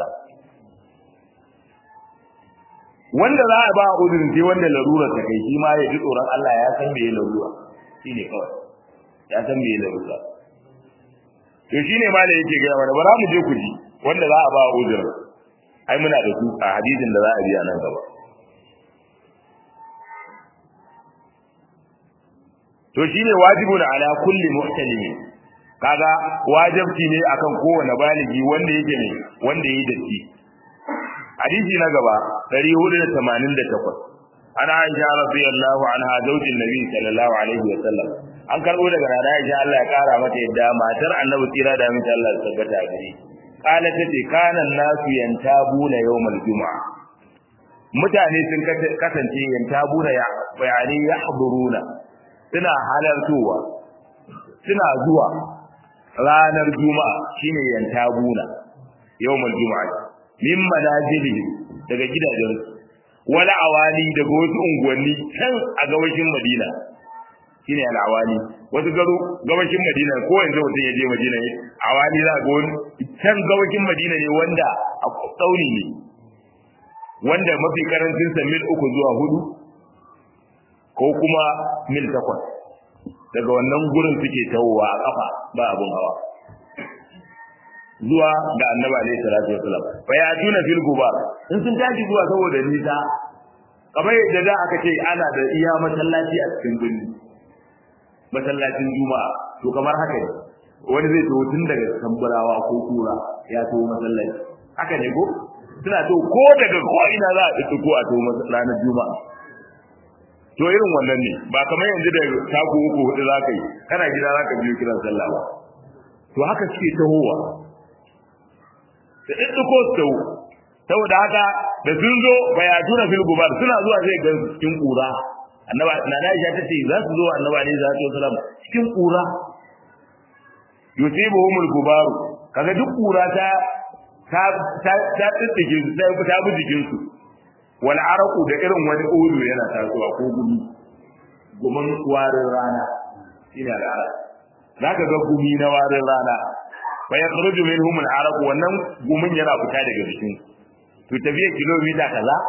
wanda za a ba a uzurin sai wanda larurar ta kai shi ma ya ji tsoron Allah ya san me larura shi ne kawai ya san me larura to shi ne ma da yake gaya mana bara mu je ku ji wanda za a ba a uzurin ai muna da su a hadisin da za a biya nan gaba to shine wajibun ala kulli muhtalimin kaga wajibci ne akan kowane baligi wanda yake ne wanda yake datti hadisi na gaba 488 ana Aisha radiyallahu anha zaujin Nabi sallallahu alaihi wa sallam an karbo daga nana Aisha Allah ya kara mata yadda matar Annabi tsira da mata Allah ya tabbata gare kala tace kana nasu yantabuna yawmal juma'a mutane sun kasance yantabuna ya bayani yahduruna suna halartowa suna zuwa ranar juma'a shine yantabuna yawmal juma'a min manajili daga gidajen wala awali daga wasu unguwanni can a gabashin Madina shine al'awali wasu garo gabashin Madina ko yanzu mutum ya je Madina ne awali za ga wani can gabashin Madina ne wanda a tsauni ne wanda mafi karancin sa mil uku zuwa hudu ko kuma mil takwas daga wannan gurin suke tawowa a kafa ba abun hawa zuwa ga annabi alaihi salatu wasalam fa ya tuna fil gubar in sun tashi zuwa saboda nisa kamar yadda da aka ce ana da iya masallaci a cikin birni masallacin juma'a to kamar haka ne wani zai tawo tun daga tambarawa ko kura ya tawo masallaci haka ne ko suna to ko daga ko ina za a ɗauki ko a tawo ranar juma'a to irin wannan ne ba kamar yanzu da taku uku hudu za ka yi kana gida za ka biyo kiran sallah ba to haka suke tahowa da ɗiɗɗuko su taho saboda haka da sun zo bayatuna fil gubar suna zuwa zai ga cikin kura annaba na Aisha ta ce za su zo annaba ne za su yi salam cikin kura yusibuhumul gubaru kaga duk kura ta ta ta ta tsitsige su ta ta bi jikin su wal araqu da irin wani ulu yana tasowa ko gumi gumin warin rana shine al'araq zaka ga gumi na warin rana fa yakhruju minhum al-araq wannan gumin yana fita daga jikin to tafiya kilomita kaza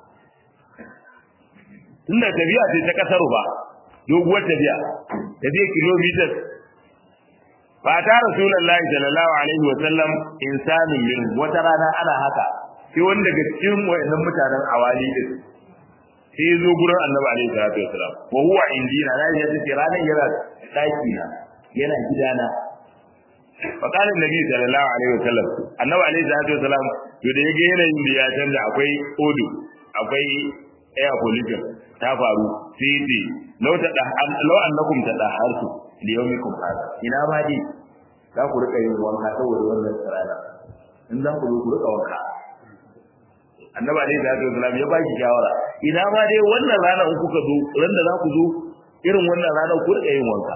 tunda tafiya ce ta kasar ba doguwar tafiya tafiya kilomita fa ta rasulullahi sallallahu alaihi wa sallam insanun min wata rana ana haka sai wanda daga cikin wayannan mutanen awali din sai zo gurin annabi alaihi salatu wasallam wa huwa indina na ya ce ranar yana daki na yana gidana فقال النبي صلى الله عليه وسلم annabi alaihi salatu wasalam to da yage yanayin da ya canza akwai odo akwai air pollution ta faru sai ce law ta da law annakum tadahartu li yawmikum hada ina ba dai za ku rika yin wanka saboda wannan rana in za ku zo ku rika wanka annabi alaihi salatu wasallam ya baki shawara ina ma dai wannan rana in kuka zo ran da za ku zo irin wannan rana ku rika yin wanka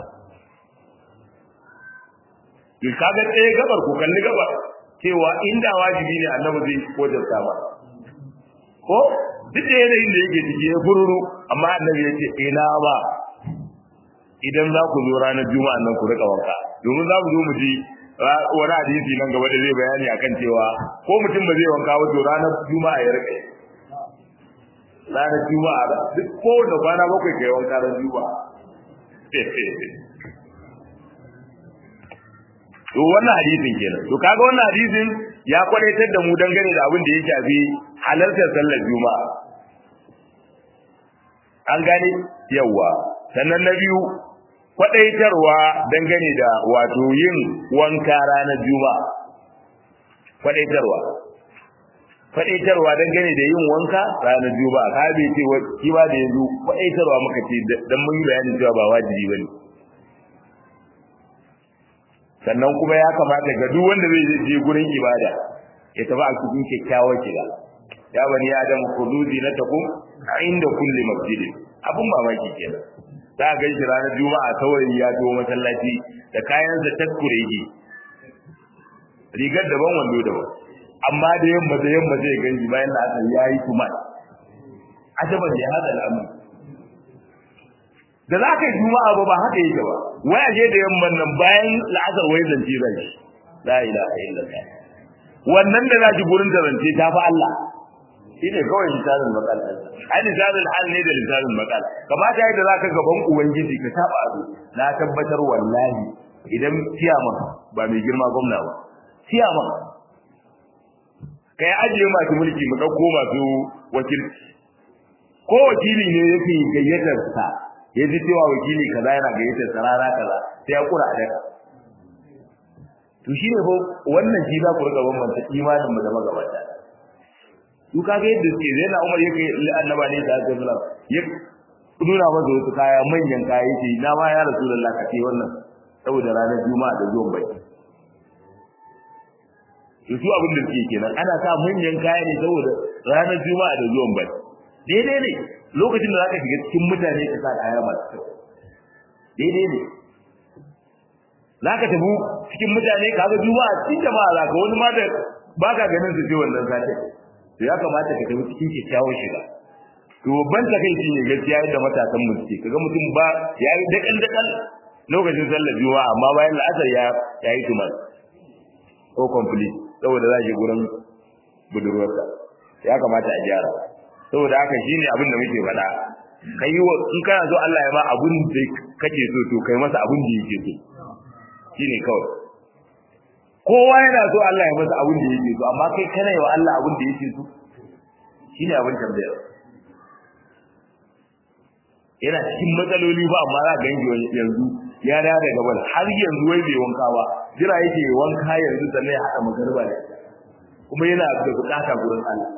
ki kaga tsaye gabar ku kalli gabar cewa inda wajibi ne annabi zai kojarta ba ko duk da yanayin da yake ciki ya fururu amma annabi ya ce ina ba idan za ku zo ranar juma'a nan ku rika wanka domin za mu zo mu ji wani hadisi nan gaba da zai bayani akan cewa ko mutum ba zai wanka ba to ranar juma'a ya rika ranar juma'a duk ko da kwana bakwai kai wanka ran juma'a to wannan hadisin kenan to kaga wannan hadisin ya kwadaitar da mu dangane da abin da ya shafi halartar sallar juma'a an gane yawa sannan na biyu kwadaitarwa dangane da wato yin wanka ranar juma'a kwadaitarwa kwadaitarwa dangane da yin wanka ranar juma'a ka bai ce shi ba da yanzu kwadaitarwa muka ce dan mun yi bayanin cewa ba wajibi bane sannan kuma ya kamata ga duk wanda zai je gurin ibada ya tafi a cikin kyakkyawar shiga ya bani adam khuduzi na takum inda kulli masjidin abun mamaki kenan za ga shi ranar juma'a saurayi ya to masallaci da kayan sa taskure shi rigar daban wando daban amma da yamma da yamma zai ganji bayan da aka yayi kuma ajaban ya hada al'amari da za ka yi juma'a ba ba haka yake ba wai aje da yamman nan bayan la'asar wai zance zai shi la ilaha illallah wannan da za ki gurin da zance ta fa Allah shi ne kawai lisanin makal ai lisanin hal ne da lisanin makal kamata yadda za ka gaban ubangiji ka taba abu na tabbatar wallahi idan ciyaman ba mai girma gwamna ba ciyaman kai ajiye masu mulki mu ɗauko masu wakilci ko wakili ne yake gayyatar sa ya ji cewa wakili kaza yana gayyatar sa rana kaza sai ya kura a daka to shi ne wannan shi za ku riga bambanta imanin mu da magabata su ka ga yadda suke zai na umar yake annaba ne da aka zula ya nuna masa wasu kaya manyan kaya yake na ma ya rasulullah ka ce wannan saboda ranar juma'a da zuwan bai to su abin da suke kenan ana sa manyan kaya ne saboda ranar juma'a da zuwan bai daidai ne lokacin da zaka shiga cikin mutane ka sa kaya masu kyau daidai ne zaka tafi cikin mutane ka ga juma'a cikin jama'a zaka wani ma da baka ganin su ce wannan sati to ya kamata ka tafi cikin kyakkyawar shiga to babban takaici ne gaskiya yadda matasan mu suke kaga mutum ba ya yi dakan dakan lokacin sallar juma'a amma bayan la'asar ya ya yi tumar ko complete saboda za shi gurin budurwarsa ya kamata a gyara saboda haka shine abin da muke faɗa kai yi in kana so Allah ya ba abun da kake so to kai masa abun da yake so shine kawai kowa yana so Allah ya masa abun da yake so amma kai kana yi wa Allah abun da yake so shine abin tambayar yana cikin matsaloli ba amma za ga yanzu ya dawo daga bal har yanzu wai bai wanka ba jira yake wanka yanzu sannan ya haɗa magarba da kuma yana da bukata gurin Allah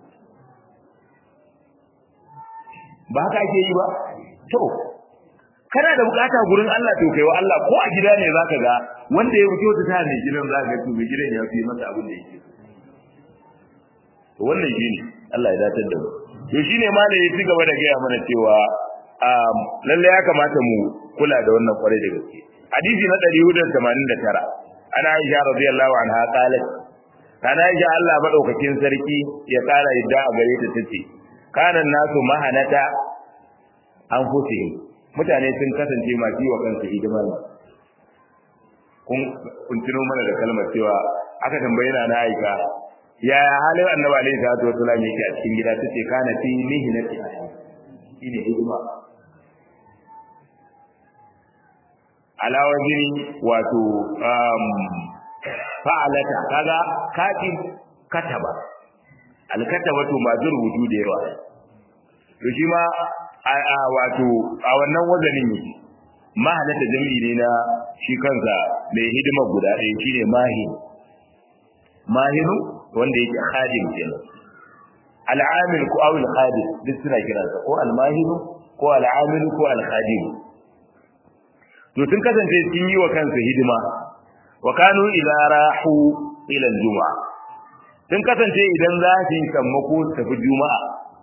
ba haka ake yi ba to kana da bukata gurin Allah to kai wa Allah ko a gida ne zaka ga wanda ya wuce wata tana gidan zaka ga to gidan ya fi masa abin da yake to wannan shine Allah ya datar da mu to shine ma da ya ci gaba da gaya mana cewa lalle ya kamata mu kula da wannan kwarai da gaske hadisi na 489 ana Aisha radiyallahu anha qalat kana Aisha Allah madaukakin sarki ya kara yadda a gare ta tace kanan nasu mahanata an fusi mutane sun kasance masu yi wa kansu hidimar kun kun tuno mana da kalmar cewa aka tambaye na Aisha ya halin annabi alaihi salatu wasallam yake a cikin gida tace kana fi mihnati shine hidima ala wajini wato um, fa'alata kaga katin kataba alkataba to ma rubutu da yawa to shi ma a wato a wannan wazanin ne mahalata jami'i ne na shi kansa mai hidima guda ɗaya shine mahin mahinu wanda yake khadim kenan al'amil ko awil khadim duk suna kiransa ko al-mahiru ko al'amil ko al-khadim to sun kasance sun yi wa kansu hidima wa kanu idza rahu ila al-jum'a sun kasance idan za su yi sammako tafi juma'a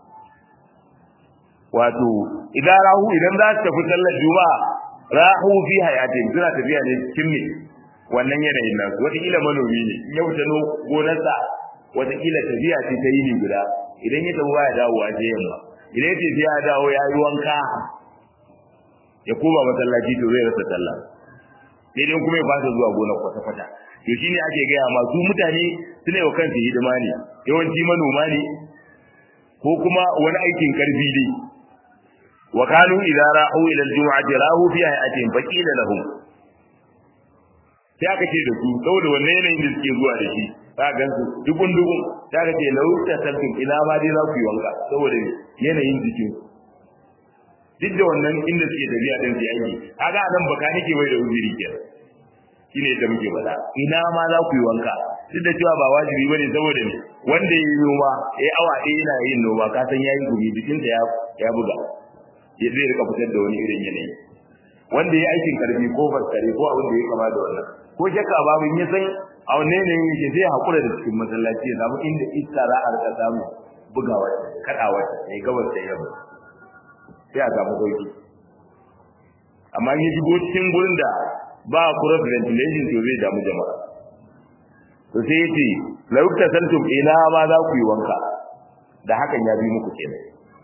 wato idan rahu idan za su tafi sallar juma'a rahu fi hayatin suna tafiya ne cikin me wannan yanayin nan wataƙila manomi ne in ya wuce no gonarsa wataƙila tafiya ce ta yini guda idan ya tafi baya dawo a je yamma idan ya ce sai ya dawo ya yi wanka ya koma masallaci to zai rasa sallah sai dai kuma ya fasa zuwa gonar kwata-kwata to shine ake gaya masu mutane suna yi wa kansu hidima ne yawanci manoma ne ko kuma wani aikin karfi ne wa kanu idza ra'u ila al-jum'ati rahu fi hayatin faqila lahum sai aka ce da su saboda wannan yanayin da suke zuwa da shi za gan su dubun dubun sai aka ce lau ta tantum ina ma dai za ku yi wanka saboda yanayin jikin duk da wannan inda suke tafiya din su aiki kaga nan baka nake wai da uzuri kenan shine da muke faɗa ina ma za ku yi wanka duk da cewa ba wajibi bane saboda ne wanda ya yi noma ya awa ɗaya yana yin noma ka san yayi gumi jikinsa ya ya buga ya zai rika fitar da wani irin yanayi wanda ya aikin karfi ko faskare ko abin da ya kama da wannan ko shakka babu in ya san a wannan yanayin yake zai haƙura da cikin masallaci ya samu inda iska za a rika samu bugawa kaɗawa ya gabas da yamma sai a samu sauki amma in ya shigo cikin gurin da ba cross ventilation to zai damu jama'a to sai yace la yuktasaltum ila ma za ku yi wanka da hakan ya bi muku kenan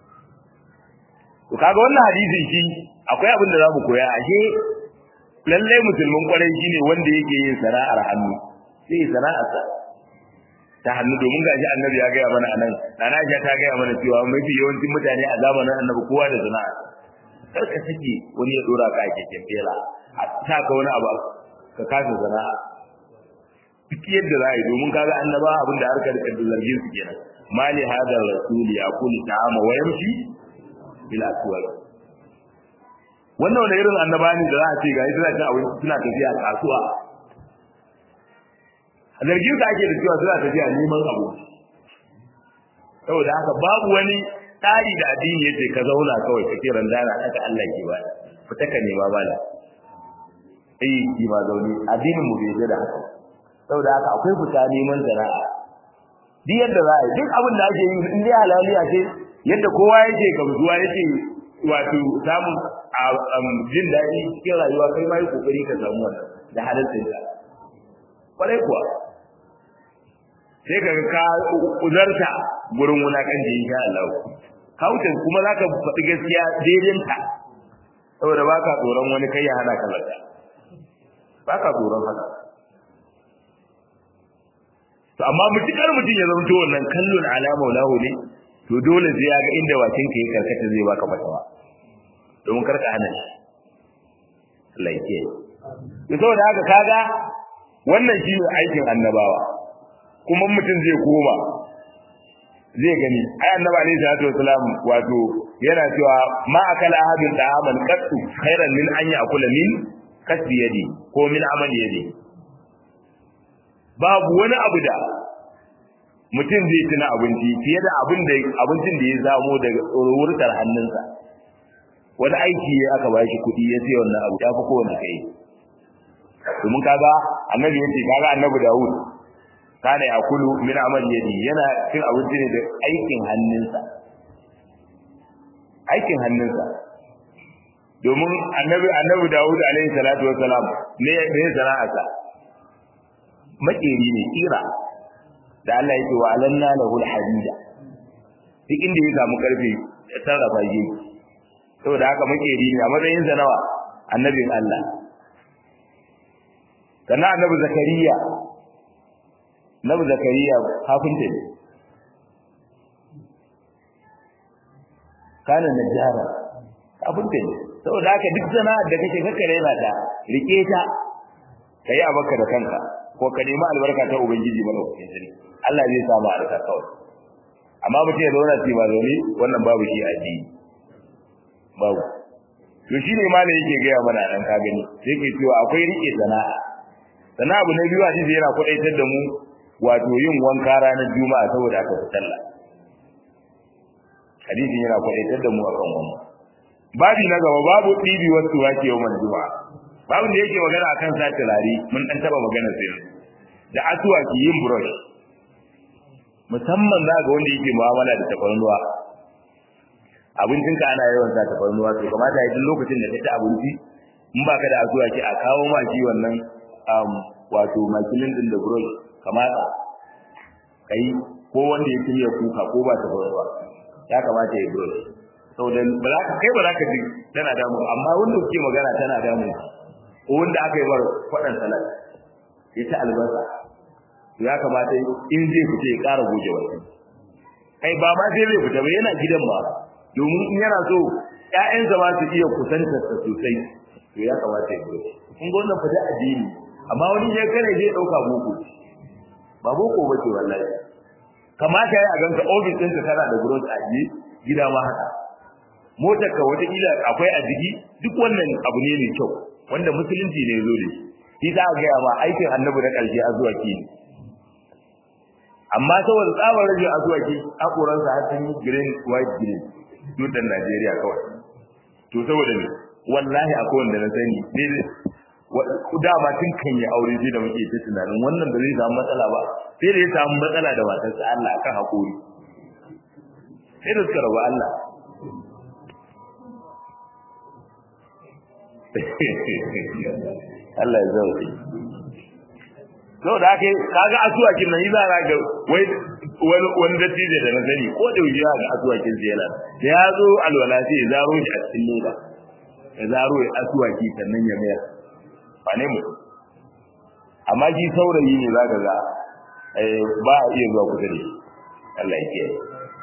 to kaga wannan hadisi shi akwai abin da zamu koya ashe lalle musulmin kwarai shine wanda yake yin sana'ar hannu sai sana'ar sa ta hannu domin gashi annabi ya gaya mana anan nana Aisha ta gaya mana cewa mafi yawancin mutane a zamanin annabi kowa da sana'a kar ka sake wani ya dora ka a keken fela a sa ka wani abu ka kasa sana'a duk yadda za a yi domin kaga annaba abin da harkar da zargin su kenan mali hada rasul ya kul ta'ama wa yamshi bil aswaq wannan wani irin annaba ne da za a ce ga suna cin abinci suna tafiya kasuwa a zargin ka ake da cewa suna tafiya neman abu saboda haka babu wani tsari da addini yace ka zauna kawai kake randana haka Allah ke ba fita ka nema bala eh ki ma zauni addinin mu bai da haka saboda haka akwai fita neman sana'a duk yadda za a yi duk abin da ake yi in dai halaliya ce yadda kowa yake gamsuwa yake wato samun jin daɗi cikin rayuwa kai ma yi kokari ka samu wannan da halittar ta kwarai kuwa sai ka ka uzarta gurin wulakanci insha Allah kautin kuma zaka faɗi gaskiya daidai saboda baka tsoron wani kai ya hana ka lada baka tsoron haka to amma mutukar mutum ya zama to wannan kallon alama lahu ne to dole sai ya ga inda wakin ka ya karkata zai baka fatawa domin karka hana shi Allah yake to saboda haka kaga wannan shi ne aikin annabawa kuma mutum zai koma zai gani ai annabi alaihi salatu wasalam wato yana cewa ma akala ahadun da'aman qattu khairan min an ya'kula min kasbi yadi ko min amali yadi babu wani abu da mutum zai tuna abinci fiye da abin da abincin da ya zamo daga tsorowurtar hannunsa wani aiki ya aka bashi kuɗi ya sai wannan abu ya fi kowane kai domin kaga annabi yace kaga annabi Dawud kana yakulu min amal yadi yana cin abinci ne da aikin hannunsa aikin hannunsa domin annabi annabi Dawud alaihi salatu wassalam ne ne sana'arsa makeri ne kira da Allah yake wa alanna lahu alhadida duk inda ya samu karfe ya sarrafa shi saboda haka makeri ne a matsayin sa nawa annabin Allah sannan annabi zakariya annabi zakariya kafinta ne kana najjara kafinta ne saboda haka duk sana'ar da kake kakkare yana ta rike ta kai abaka da kanka ko ka nemi albarka ta ubangiji malaukakin sarki Allah zai samu albarka kawai amma mutum ya zauna ci ba zaune wannan babu shi a ji babu to shine malam yake gaya mana dan ka gani sai ke cewa akwai rike sana'a sana'a abu na biyu a cikin yana kwadaitar da mu wato yin wanka ranar juma'a saboda aka fi sallah hadisin yana kwadaitar da mu akan wannan babi na gaba babu ɗibi wasu wake yau man juma'a babu da yake magana akan sa turare mun dan taba magana sai da asuwaki yin brush musamman za ga wanda yake mu'amala da tafarnuwa abincinka ana yawan sa tafarnuwa to kamata ya duk lokacin da ka ci abinci in baka da asuwaki a kawo ma shi wannan wato makilin din da brush kamata kai ko wanda ya kimiyya kuka ko ba tafarnuwa ya kamata ya brush saboda ba za ka kai ba za ka ji tana damu amma wanda kuke magana tana damu ko wanda aka yi bar kwaɗan salat ya ci albasa ya kamata in zai fita ya ƙara goge wani kai ba ma sai zai fita ba yana gidan ba domin in yana so ƴaƴansa ma su iya kusantarsa sosai to ya kamata ya goge kun ga wannan fita addini amma wani ya kare zai ɗauka boko ba boko ba ce wallahi kamata ya a ganka ofis ɗinka kana da growth a gida ma haka motar ka wataƙila akwai a jiki duk wannan abu ne mai kyau wanda musulunci ne zo da shi za a gaya ma aikin annabi na ƙarshe a zuwa ki amma saboda tsabar rage a zuwa ki haƙoransa har sun yi green white green dutsen najeriya kawai to saboda ne wallahi akwai wanda na sani ne dama tun kan yi aure sai da muke ta tunanin wannan ba zai samu matsala ba sai da ya samu matsala da matarsa Allah akan haƙori sai da suka rabu Allah Allah ya zauke. Sau da aka yi, kaga asuwakin nan yi za a ga wai wani wani dattijo da na sani ko da wuce ga asuwakin sai yana. Da ya zo alwala sai ya zaro shi a cikin leda. Ya zaro ya asuwaki sannan ya mayar. Ba ne mutum. Amma shi saurayi ne za ka ga ba a iya zuwa kusa da shi. Allah ya kiyaye.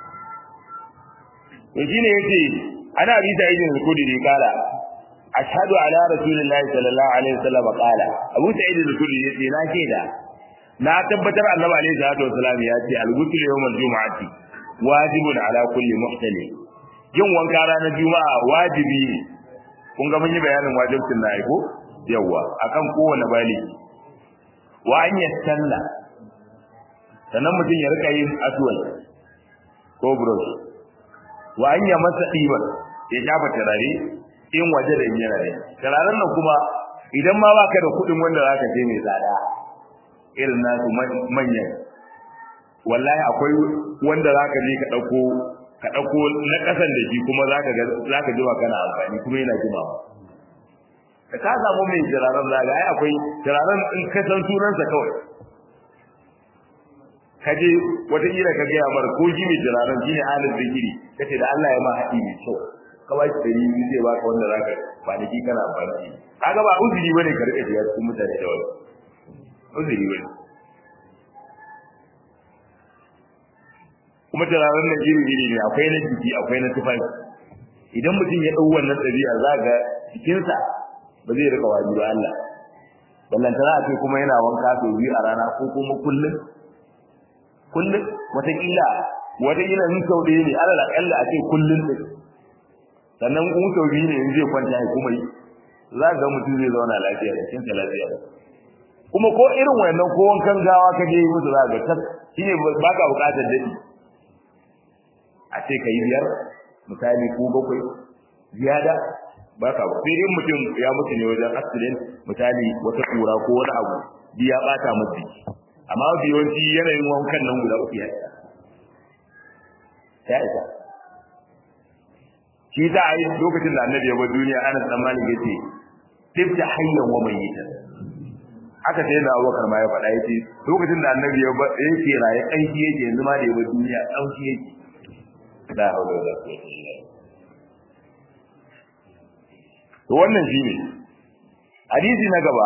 To shi ne yace ana bisa idin kudi ne kala ashhadu ala rasulillahi sallallahu alaihi wasallam qala abu sa'id al-khudri yace na shaida na tabbatar annabi alaihi salatu wasallam ya ce al-ghusl yawm al-jum'ati wajibun ala kulli muhtalim yin wanka ranar juma'a wajibi ne kun ga mun yi bayanin wajibcin na aiko yawa akan kowane baligi wa an yastalla sannan mutum ya rika yin aswal ko brush wa an ya masa diban ya shafa turare in waje da yana da turaren nan kuma idan ma baka da kuɗin wanda zaka je mai tsada irin nasu manyan wallahi akwai wanda zaka je ka dauko ka dauko na kasan da shi kuma zaka ga zaka jima kana amfani kuma yana jima da ka samu mai turaren zaga ai akwai turaren in ka san sunansa kawai kaje wataƙila ka gaya mara ko shi mai turaren shi ne halin zikiri kace da Allah ya ma haɗi mai kyau ka ba shi dari biyu zai baka wanda zaka kwanaki kana amfani kaga ba uzuri bane ka rika shiga cikin mutane da wani uzuri bane kuma turaren nan iri iri ne akwai na jiki akwai na tufafi idan mutum ya ɗau wannan ɗabi'a za ga jikinsa ba zai rika wani ba Allah ballantana a ce kuma yana wanka sau biyu a rana ko kuma kullum kullum wataƙila wataƙila in sau ɗaya ne alal aƙalla a ce kullum ɗin sannan in sau biyu ne in zai kwanta ya kuma yi za ga mutum zai zauna lafiya da cikin lafiya kuma ko irin wannan ko wankan gawa ka je musu za ga tas shine ba ka buƙatar daɗi a ce ka yi biyar misali ko bakwai ziyada ba ka sai dai mutum ya mutu ne wajen accident misali wata kura ko wani abu bi ya bata masa amma mafi yawanci yanayin wankan nan guda uku ya isa ya isa shi za a yi lokacin da annabi ya bar duniya ana tsammanin ya ce tifta hayyan wa mayyitan haka sai da abubakar ma ya faɗa ya ce lokacin da annabi ya bar yake raye ƙanshi yake yanzu ma da ya bar duniya ƙanshi yake la hawla wala quwwata illa billah to wannan shine hadisi na gaba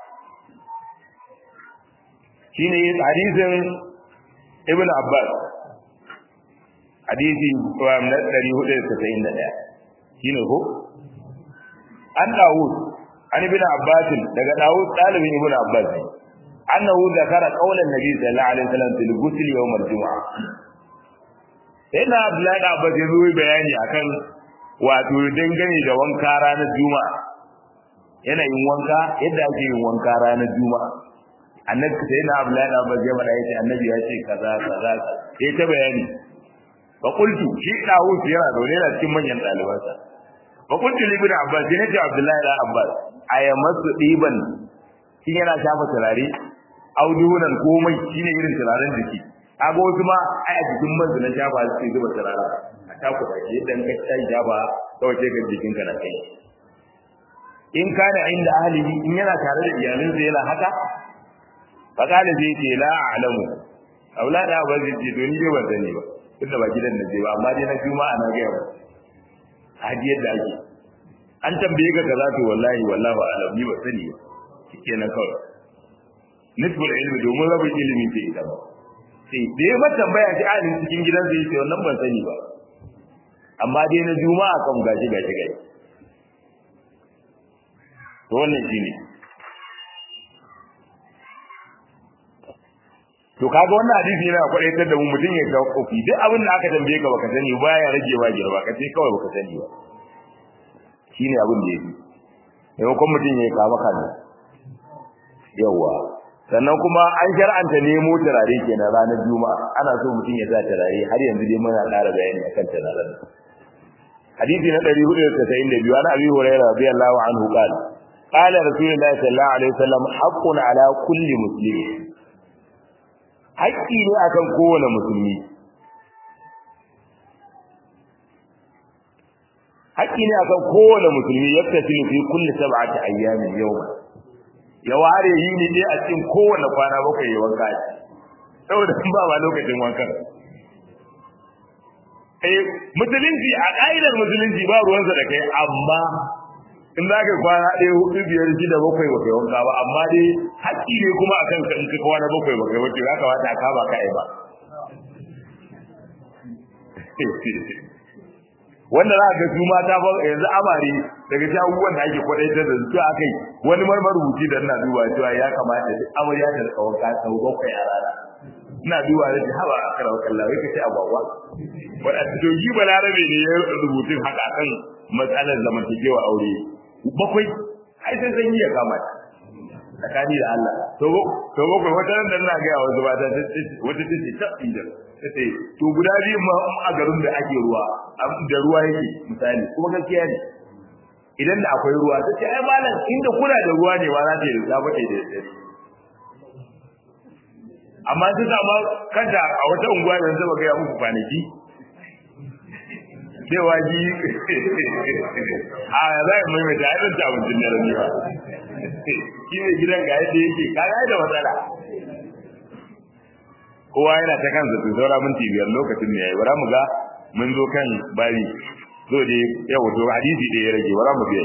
shine hadisin ibn abbas hadisi na 491 shine ko an dawud an ibn abbas daga dawud dalibin ibn abbas annahu zakara qaulan nabi sallallahu alaihi wasallam fil ghusl yawm al-jum'ah sai na abdullahi da abbas ya zo bayani akan wato dangane da wanka ranar juma'a yana yin wanka yadda ake yin wanka ranar juma'a annabi sai na abdullahi da abbas ya faɗa yace annabi ya ce kaza kaza ya ta bayani fa qultu shi dawo yana zaune da cikin manyan dalibansa fa qultu li ibn abbas ne ce abdullahi da abbas ayamasu diban shin yana shafa turare audunan komai shine irin turaren jiki kaga wasu ma ai a jikin manzu na shafa sai zuba turare a taku da shi dan ka tayi shafa kawai sai ga jikin ka na kai in kana inda ahlihi in yana tare da iyalinsa yana haka fa kana zai ce la a'lamu aulada ba zai ce to ni dai ban sani ba tunda ba gidan da je ba amma dai na juma'a na ga ba haji yadda ake an tambaye ka kaza to wallahi wallahi ba alam ni ba sani ba shikenan kawai nisbul ilmi domin rabin ilimi ce ita ba sai da ya mata tambaya shi alin cikin gidan sai ce wannan ban sani ba amma dai na juma'a kan gashi gashi gashi to wannan shine to kaga wannan hadisi yana kwadaitar da mu mutum ya kofi duk abin da aka tambaye ka baka sani ba ya rage ba girma ka ce kawai baka sani ba shine abin da yake maimakon mutum ya kama kana yawa sannan kuma an shar'anta nemo turare kenan ranar juma'a ana so mutum ya sa turare har yanzu dai muna ƙara bayani akan turaren hadisi na 492 ana abi hurairah radiyallahu anhu qala qala rasulullahi sallallahu alaihi wasallam haqqun ala kulli muslim haƙƙi ne akan kowane musulmi haƙƙi ne akan kowane musulmi yaktasilu fi kulli sab'ati ayyamin yawma ya ware yi ne dai a cikin kowane kwana bakwai ya wanka shi saboda sun ba ma lokacin wankan eh musulunci a ƙa'idar musulunci ba ruwansa da kai amma in za ka kwana ɗaya hudu biyar shida bakwai ba kai wanka ba amma dai haƙƙi ne kuma a kanka in ka kwana bakwai ba kai wace ya kamata a kama ka ba wanda za ga su mata ba yanzu amare daga cikin abubuwan da ake kwadaitar da su aka yi wani marmar rubuci da ina duba cewa ya kamata duk amarya ta rika wanka sau bakwai a rana ina duba da ji haba a karawa kallon wai kace agwagwa wadda to yi balarabe ne ya rubutun haka kan matsalar zamantakewa aure bakwai ai sai san ya kama tsakani da Allah to to bakwai wata nan da ina ga wasu ba ta wata tace ta inda tace to guda biyu ma a garin da ake ruwa da ruwa yake misali kuma gaskiya ne idan da akwai ruwa tace ai malam inda kuna da ruwa ne ba za ta yi da ba ta da dare amma ta sama kada a wata unguwa yanzu ba ga ya muku kwanaki cewa ji a za a mai mata aibin ta abincin da rami ba shi ne gidan ga yadda yake kaga da matsala kowa yana ta kansa to saura minti biyar lokacin ne yayi bara mu ga mun zo kan bari zo da yau to hadisi da ya rage bara mu biya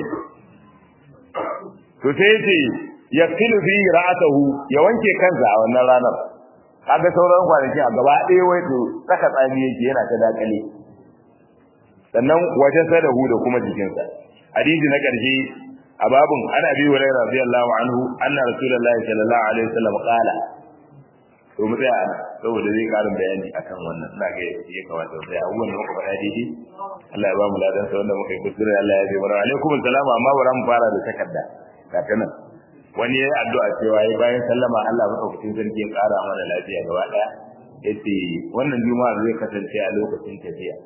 to sai yace yaqilu fi ra'atahu ya wanke kansa a wannan ranar kaga sauran kwanaki a gaba ɗaya wai to saka tsami yake yana ta dakale sannan wajen sadahu da kuma jikinsa hadisi na ƙarshe a babun ana bi wa radiyallahu anhu anna rasulullahi sallallahu alaihi wasallam qala to mu tsaya ana saboda zai karin bayani akan wannan ina ga ya kamata sai abubuwan da muka faɗa daidai Allah ya ba mu ladan sa wanda muka yi kuskure Allah ya ji mana alaikum assalam amma bara mu fara da takarda ga ta nan wani yayi addu'a cewa yayi bayan sallama Allah madaukakin sarki ya kara mana lafiya gaba daya yace wannan juma'a zai kasance a lokacin tafiya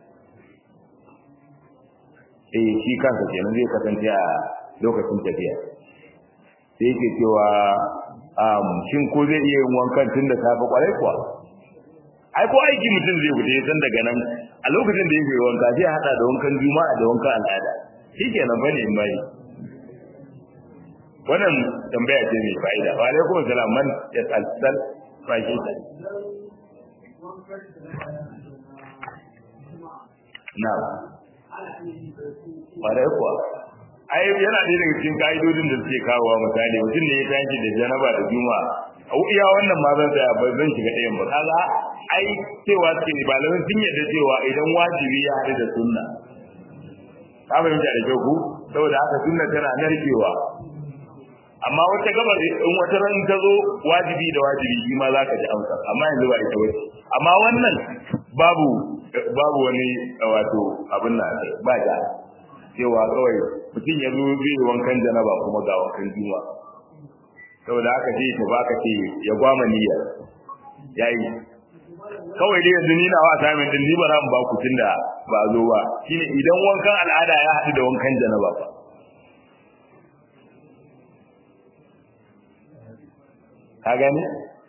eh shi kansa kenan zai kasance a lokacin tafiya sai yake cewa um shin ko zai iya yin wankan tun da safe kwarai kuwa ai ko aiki mutum zai fita san daga nan a lokacin da yake wanka sai hada da wankan juma'a da wankan al'ada shikenan bane in bai wannan tambaya ce mai fa'ida wa alaikum salam man ya tsalsal ba shi ta na'am ƙwarai kuwa ai yana ɗaya daga cikin ka'idodin da suke kawowa misali mutum ne ya tashi da janaba da juma a iya wannan ma zan tsaya ba zan shiga ɗayan ba kaga ai cewa suke ne malamin sun yarda cewa idan wajibi ya haɗu da sunna ka fahimta da kyau ku saboda haka sunna tana narkewa amma wata gabar in wata ran ta zo wajibi da wajibi shi ma zaka ji amsa amma yanzu ba ita bace amma wannan babu babu wani wato abin nan ba da cewa kawai mutum ya zo zai wankan janaba kuma ga wankan juma saboda haka ce ta baka ce ya gwama niyya yayi kawai dai yanzu ni na wa assignment din ni ba ran ba ku tunda ba zo ba shine idan wankan al'ada ya haɗu da wankan janaba ba ka gani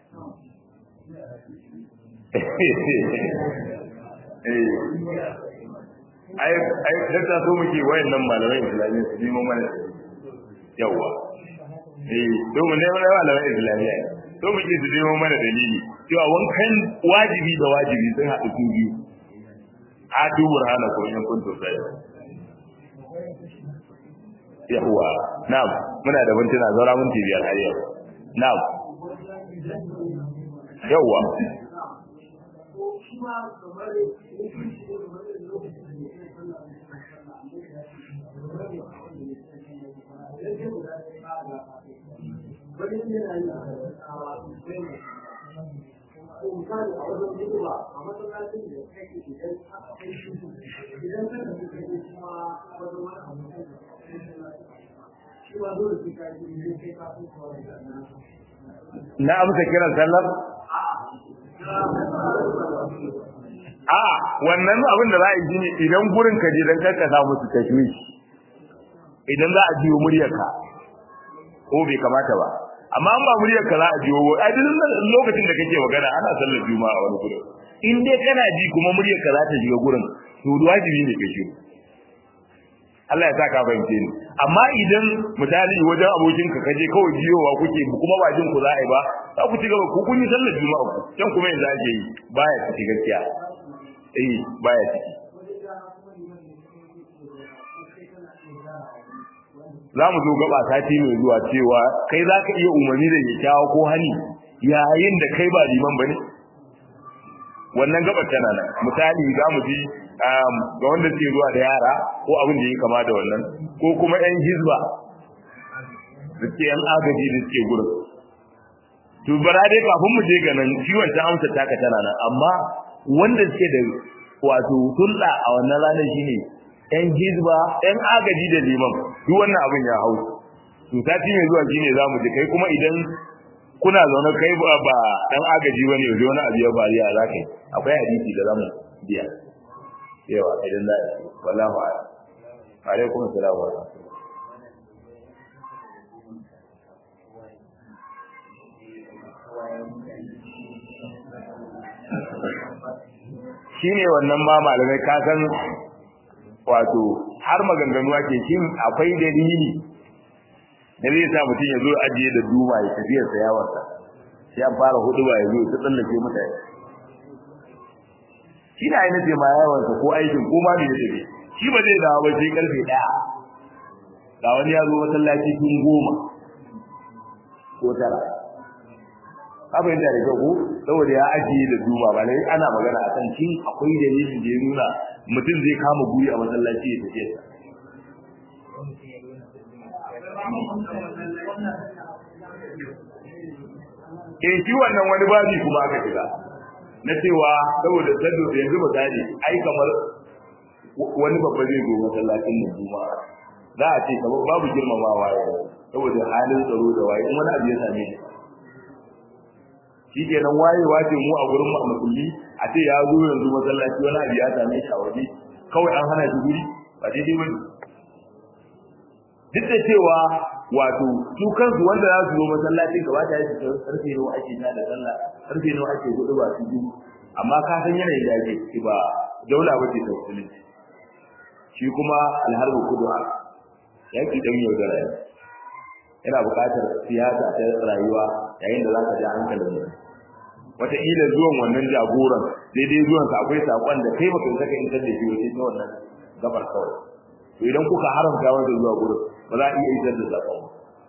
ai ai dakta so muke wayannan malamai islamiyya su nemo mana yawa eh to mu ne malamai islamiyya to muke su nemo mana dalili cewa wankan wajibi da wajibi sun haɗu su biyu a dubur hana ko in kun sai yawa na'am muna da mintuna zaura minti biyar har yau na'am yawa misali a wajen hidima a masallacin da kake idan aka kai shi idan ka tafi kai kuma wajen wani abu shi ma dole sai ka yi ne sai ka fi kawai da na amsa kiran sallar a wannan abin da za a yi shine idan gurin ka je dan karka sa musu tashwishi idan za a jiyo muryarka ko bai kamata ba amma an ba muryarka za a jiyo a duk lokacin da kake magana ana sallar juma'a a wani gurin in dai kana ji kuma muryarka za ta shiga gurin to wajibi ne ka shiru Allah ya sa ka fahimce ni amma idan misali wajen abokin ka kaje kawai jiyowa kuke kuma ba jin ku za a yi ba za ku ci gaba ku kun yi sallar juma'a ku can kuma yanzu ake yi baya ciki gaskiya eh baya ciki za mu zo gaba sati mai zuwa cewa kai za ka iya umarni da kyakkyawa ko hani yayin da kai ba liman ba ne wannan gabar tana nan misali za mu ji ga wanda suke zuwa da yara ko abin da ya kama da wannan ko kuma yan hizba da suke yan agaji da suke gurin to bara dai kafin mu je ga nan ciwon ta amsa taka tana nan amma wanda suke da wato hulɗa a wannan ranar shine yan hizba yan agaji da liman duk wannan abin ya hau to sati mai zuwa shine za mu ji kai kuma idan kuna zaune kai ba ba dan agaji bane yanzu wani abu ya bariya za kai akwai hadisi da zamu biya yawa idan da wallahu a'lam alaikum assalam wa shine wannan ma malamai ka san wato har maganganu ake shin akwai dalili da zai sa mutum ya zo ajiye da duma ya tafiya sa yawansa sai an fara hudu ba ya zo ta tsallake mutane shi na yi nace ma yawansa ko aikin ko ma da ya tafi shi ba zai dawo ba sai karfe daya ga wani ya zo masallaci tun goma ko tara ka fahimta da kyau ko saboda ya ajiye da duma ba lai ana magana a kan shin akwai dalilin da ya nuna mutum zai kama guri a masallaci ya tafiya sa eh shi wannan wani babi kuma aka shiga na cewa saboda sadu da yanzu misali ai kamar wani babba zai zo masallacin mu kuma za a ce kamar babu girmamawa ya saboda halin tsaro da waye in wani abu ya same shi shi kenan wayewa ce mu a gurin mu a musulmi a ce ya zo yanzu masallaci wani abu ya same shi a waje kawai an hana shi guri ba daidai ba duk da cewa wato su kansu wanda za su zo masallacin gaba da yake karfe nawa ake ta da sallah karfe nawa ake gudu ba su ji amma ka san yanayin da ake ciki ba daula ba ce ta musulunci shi kuma alharbu kudu'a yaki dan yaudara ne yana buƙatar siyasa ta rayuwa yayin da za ka ja hankalin mutum wataƙila zuwan wannan jagoran daidai zuwansa akwai saƙon da kai baka saka in da shi wace ta wannan gabar kawai to idan kuka haramta wanda zuwa gurin ba za a iya isar da saƙon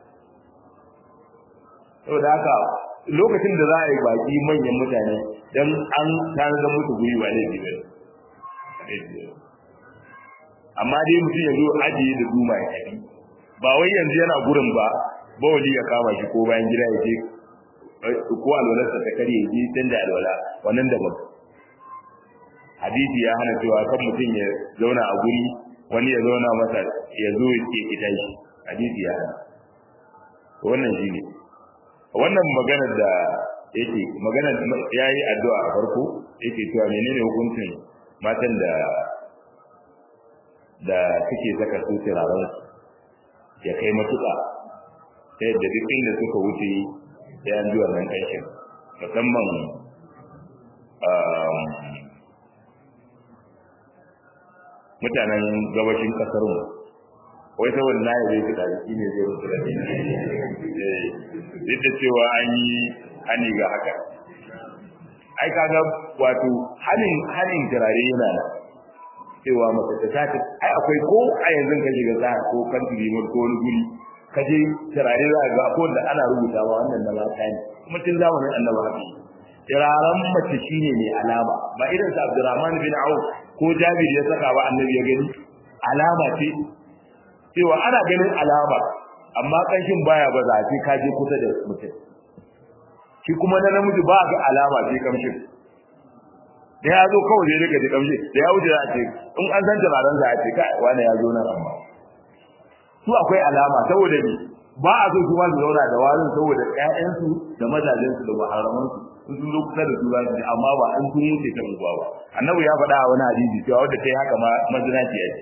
saboda haka lokacin da za a yi baki manyan mutane dan an tanadar musu guri ba ne ba amma dai mutum ya zo ajiye da duma ya tafi ba wai yanzu yana gurin ba bawali ya kama shi ko bayan gida ya je ko alwalarsa ta kare ya je canza alwala wannan daban hadisi ya hana cewa kan mutum ya zauna a guri wani ya zauna masa ya zo ya ce ita shi hadisi ya hana wannan shi ne wannan maganar da yake magana yayi addu'a a farko yake cewa menene hukuncin matan da da suke saka su turaren ya kai matuƙa ta yadda duk inda suka wuce sai an ji wannan ƙanshin musamman mutanen gabashin ƙasar mu wai saboda na yabe su da shi ne zai rufe da duk da cewa an yi hani ga haka ai kaga wato hanin hanin turare yana nan cewa mace ta sata ai akwai ko a yanzu ka shiga za ko kan limar ko wani guri ka je turare za ga ko da ana rubutawa wannan na mata ne kuma tun zamanin annabi haka turaren mace shine mai alama ba irin sa Abdurrahman bin Auf ko Jabir ya saka ba annabi ya gani alama ce cewa ana ganin alama amma kanshin baya ba za a ka je kusa da mutum shi kuma na namiji ba ga alama sai kamshin da ya zo kawai zai rika ji kamshi da ya wuce za a ce in an san turaren za a ce kai wani ya zo nan amma su akwai alama saboda ni ba a so kuma su zauna da warin saboda ƴaƴansu da mazajensu da maharamansu in sun zo kusa da su za su ji amma ba an sun wuce ta unguwa ba annabi ya faɗa a wani hadisi cewa wadda ta yi haka ma mazinaciya ce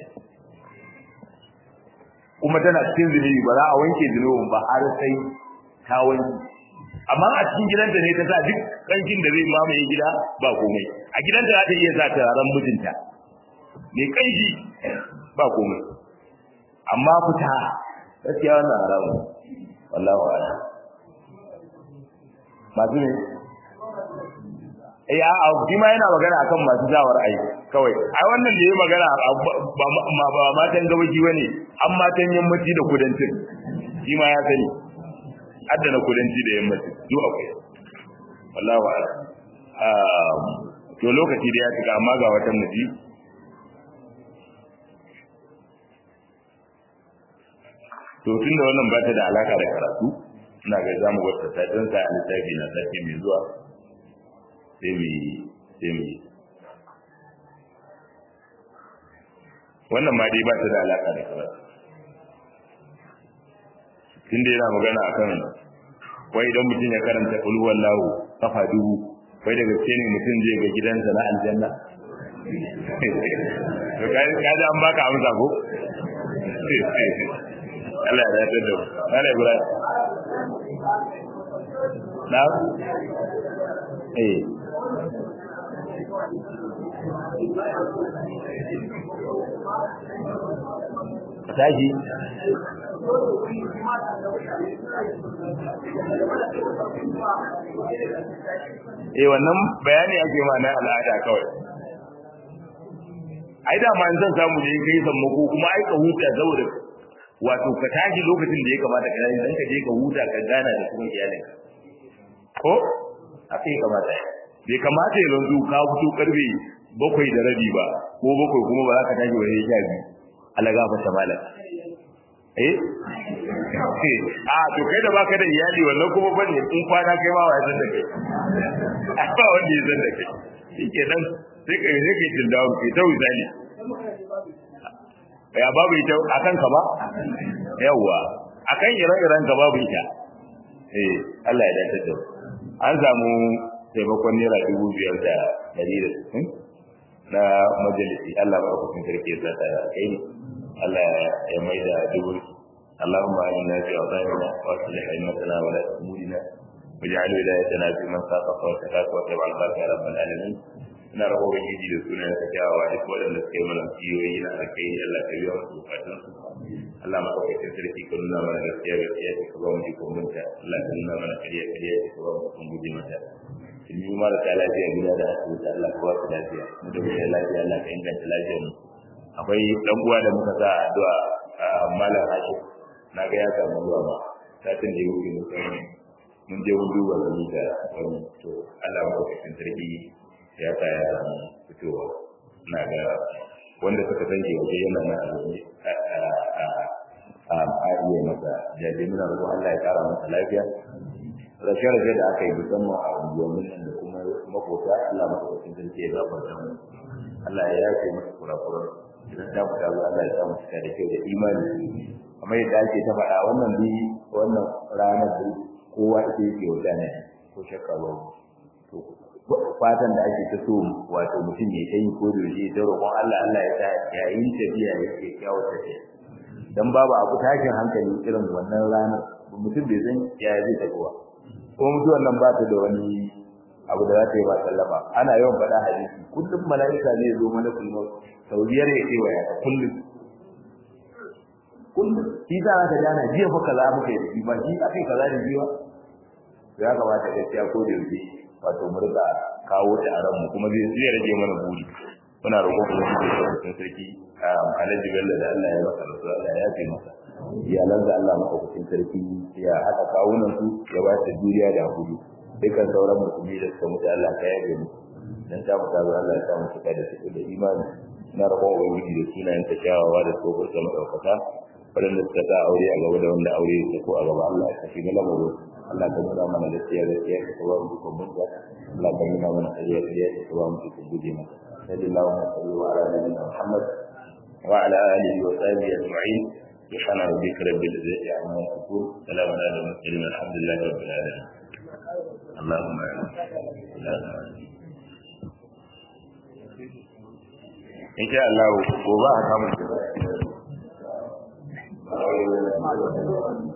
kuma tana cikin zunubi ba za a wanke zunubin ba har sai ta wanke amma a cikin gidanta ne ta sa duk kankin da zai mamaye gida ba komai a gidanta za ta iya sa turaren mijinta mai kanshi ba komai amma fita gaskiya wannan haramun wallahu a'lam masu ne eh a shi ma yana magana akan masu jawar ai kawai ai wannan da yayi magana ba ba matan gabaji bane an matan yammaci da kudancin shi ma ya sani hadda na kudanci da yammaci duk akwai wallahi wa to lokaci da ya tuka amma ga wata muji to tunda wannan ba ta da alaka da karatu ina ga zamu wata ta dan sa littafi na sake mai zuwa sai mu sai mu wannan ma dai ba ta da alaka da karatu tunda yana magana akan wai idan mutum ya karanta kul wallahu kafa dubu wai da gaske ne mutum zai ga gidansa na aljanna to kai ka ji an baka amsa ko Allah ya dace da mu Allah Ibrahim na eh tashi eh wannan bayani ake ma na al'ada kawai ai da ma in zan samu ne kai sammako kuma ai ka huta saboda wato ka tashi lokacin da ya kamata ka tashi dan ka je ka huta ka gana da kuma iyalin ko haka ya kamata bai kamata ya zanzu ka fito karfe bakwai da rabi ba ko bakwai kuma ba za ka tashi wajen sha biyu Allah gafarta malam eh a to kai da baka da iyali wannan kuma bane in kwana kai ma wai san da kai ba wanda ya san da kai shike nan sai kai sai kai tin dawo kai tawi zali ya babu ita akan ka ba yawa akan ire-iren ka babu ita eh Allah ya dace da an samu taimakon naira dubu biyar da dari da sittin na majalisi Allah ba ku sarki ya zata kai Allah ya mai da dubu اللهم آمنا في أوطاننا وأصلح أئمتنا ولا أمورنا واجعل ولايتنا في من خافك واتقاك واتبع الخير يا رب العالمين ina rabo ga gidi da sunan ka kyawawa duk waɗanda suka yi mana kiyoyi na alkai Allah ka biya musu bukatun su Allah ma kawai ka sarki ka nuna mana gaskiya gaskiya ce ka ba mu ikon munta Allah ka nuna mana kariya kariya ce ka ba mu ikon guje mata in yi mara ta lafiya gida da asibiti Allah ka ba su lafiya mu da mu lafiya Allah ka inganta lafiyar mu akwai dan uwa da muka sa addu'a malam Hashim na ga ya samu ruwa ba satin da ya wuce mun san mun je mun duba da da wani to Allah ba ka sarki ya sa ya samu fitowa na ga wanda suka san ke waje yana na azumi a a iya masa jaje muna roƙon Allah ya kara masa lafiya rashin rage da aka yi musamman a unguwannin da kuma makota Allah masa sarki ya gafarta mu Allah ya yafe masa kurakuran idan ta fita Allah ya sa mu cika da kyau da imani kamar yadda ake ta faɗa wannan bi wannan ranar da kowa ita yake wuta ne ko shakka ba to fatan da ake ta so wato mutum ya kai ko da shi da roƙon Allah Allah ya sa yayin tafiya yake kyawu tafiya dan babu abu tashin hankali irin wannan ranar mutum bai san ya zai tafi ba ko mutuwan nan ba ta da wani abu da za ta yi ba sallama ana yawan faɗa hadisi kullum mala'ika ne zo mana kullu sau biyar ya ce waya kullum kullum shi za ka gana jiya fa kaza muka yi ba shi akai kaza da jiya ya kamata gaskiya ko da yake wato mu rika kawo ta a ranmu kuma zai zai rage mana buri muna roƙon ubangiji da sarkin sarki alhaji bello da Allah ya masa rasu Allah ya yafe masa iyalan da Allah maka kucin sarki ya haɗa kawunan su ya ba ta juriya da hakuri dukkan sauran musulmi da suka mutu Allah ka yabe mu dan ta mu tazo Allah ya sa mu cika da su da imani na roƙon ubangiji da sunayen ta kyawawa da tsohon sa madaukaka waɗanda suka sa aure a gaba da wanda aure ya ko a gaba Allah ya shiga lamarin Allah ka nuna mana gaskiya gaskiya ka kawo mu ko mun Allah ka nuna mana ƙarya ƙarya ka kawo mu ko guje mata sallallahu alaihi wa ala nabiyina Muhammad wa ala alihi wa sahbihi ajma'in سبحان ربك رب العزة عما يصفون سلام على المرسلين الحمد لله رب العالمين اللهم إن شاء الله gobe a samu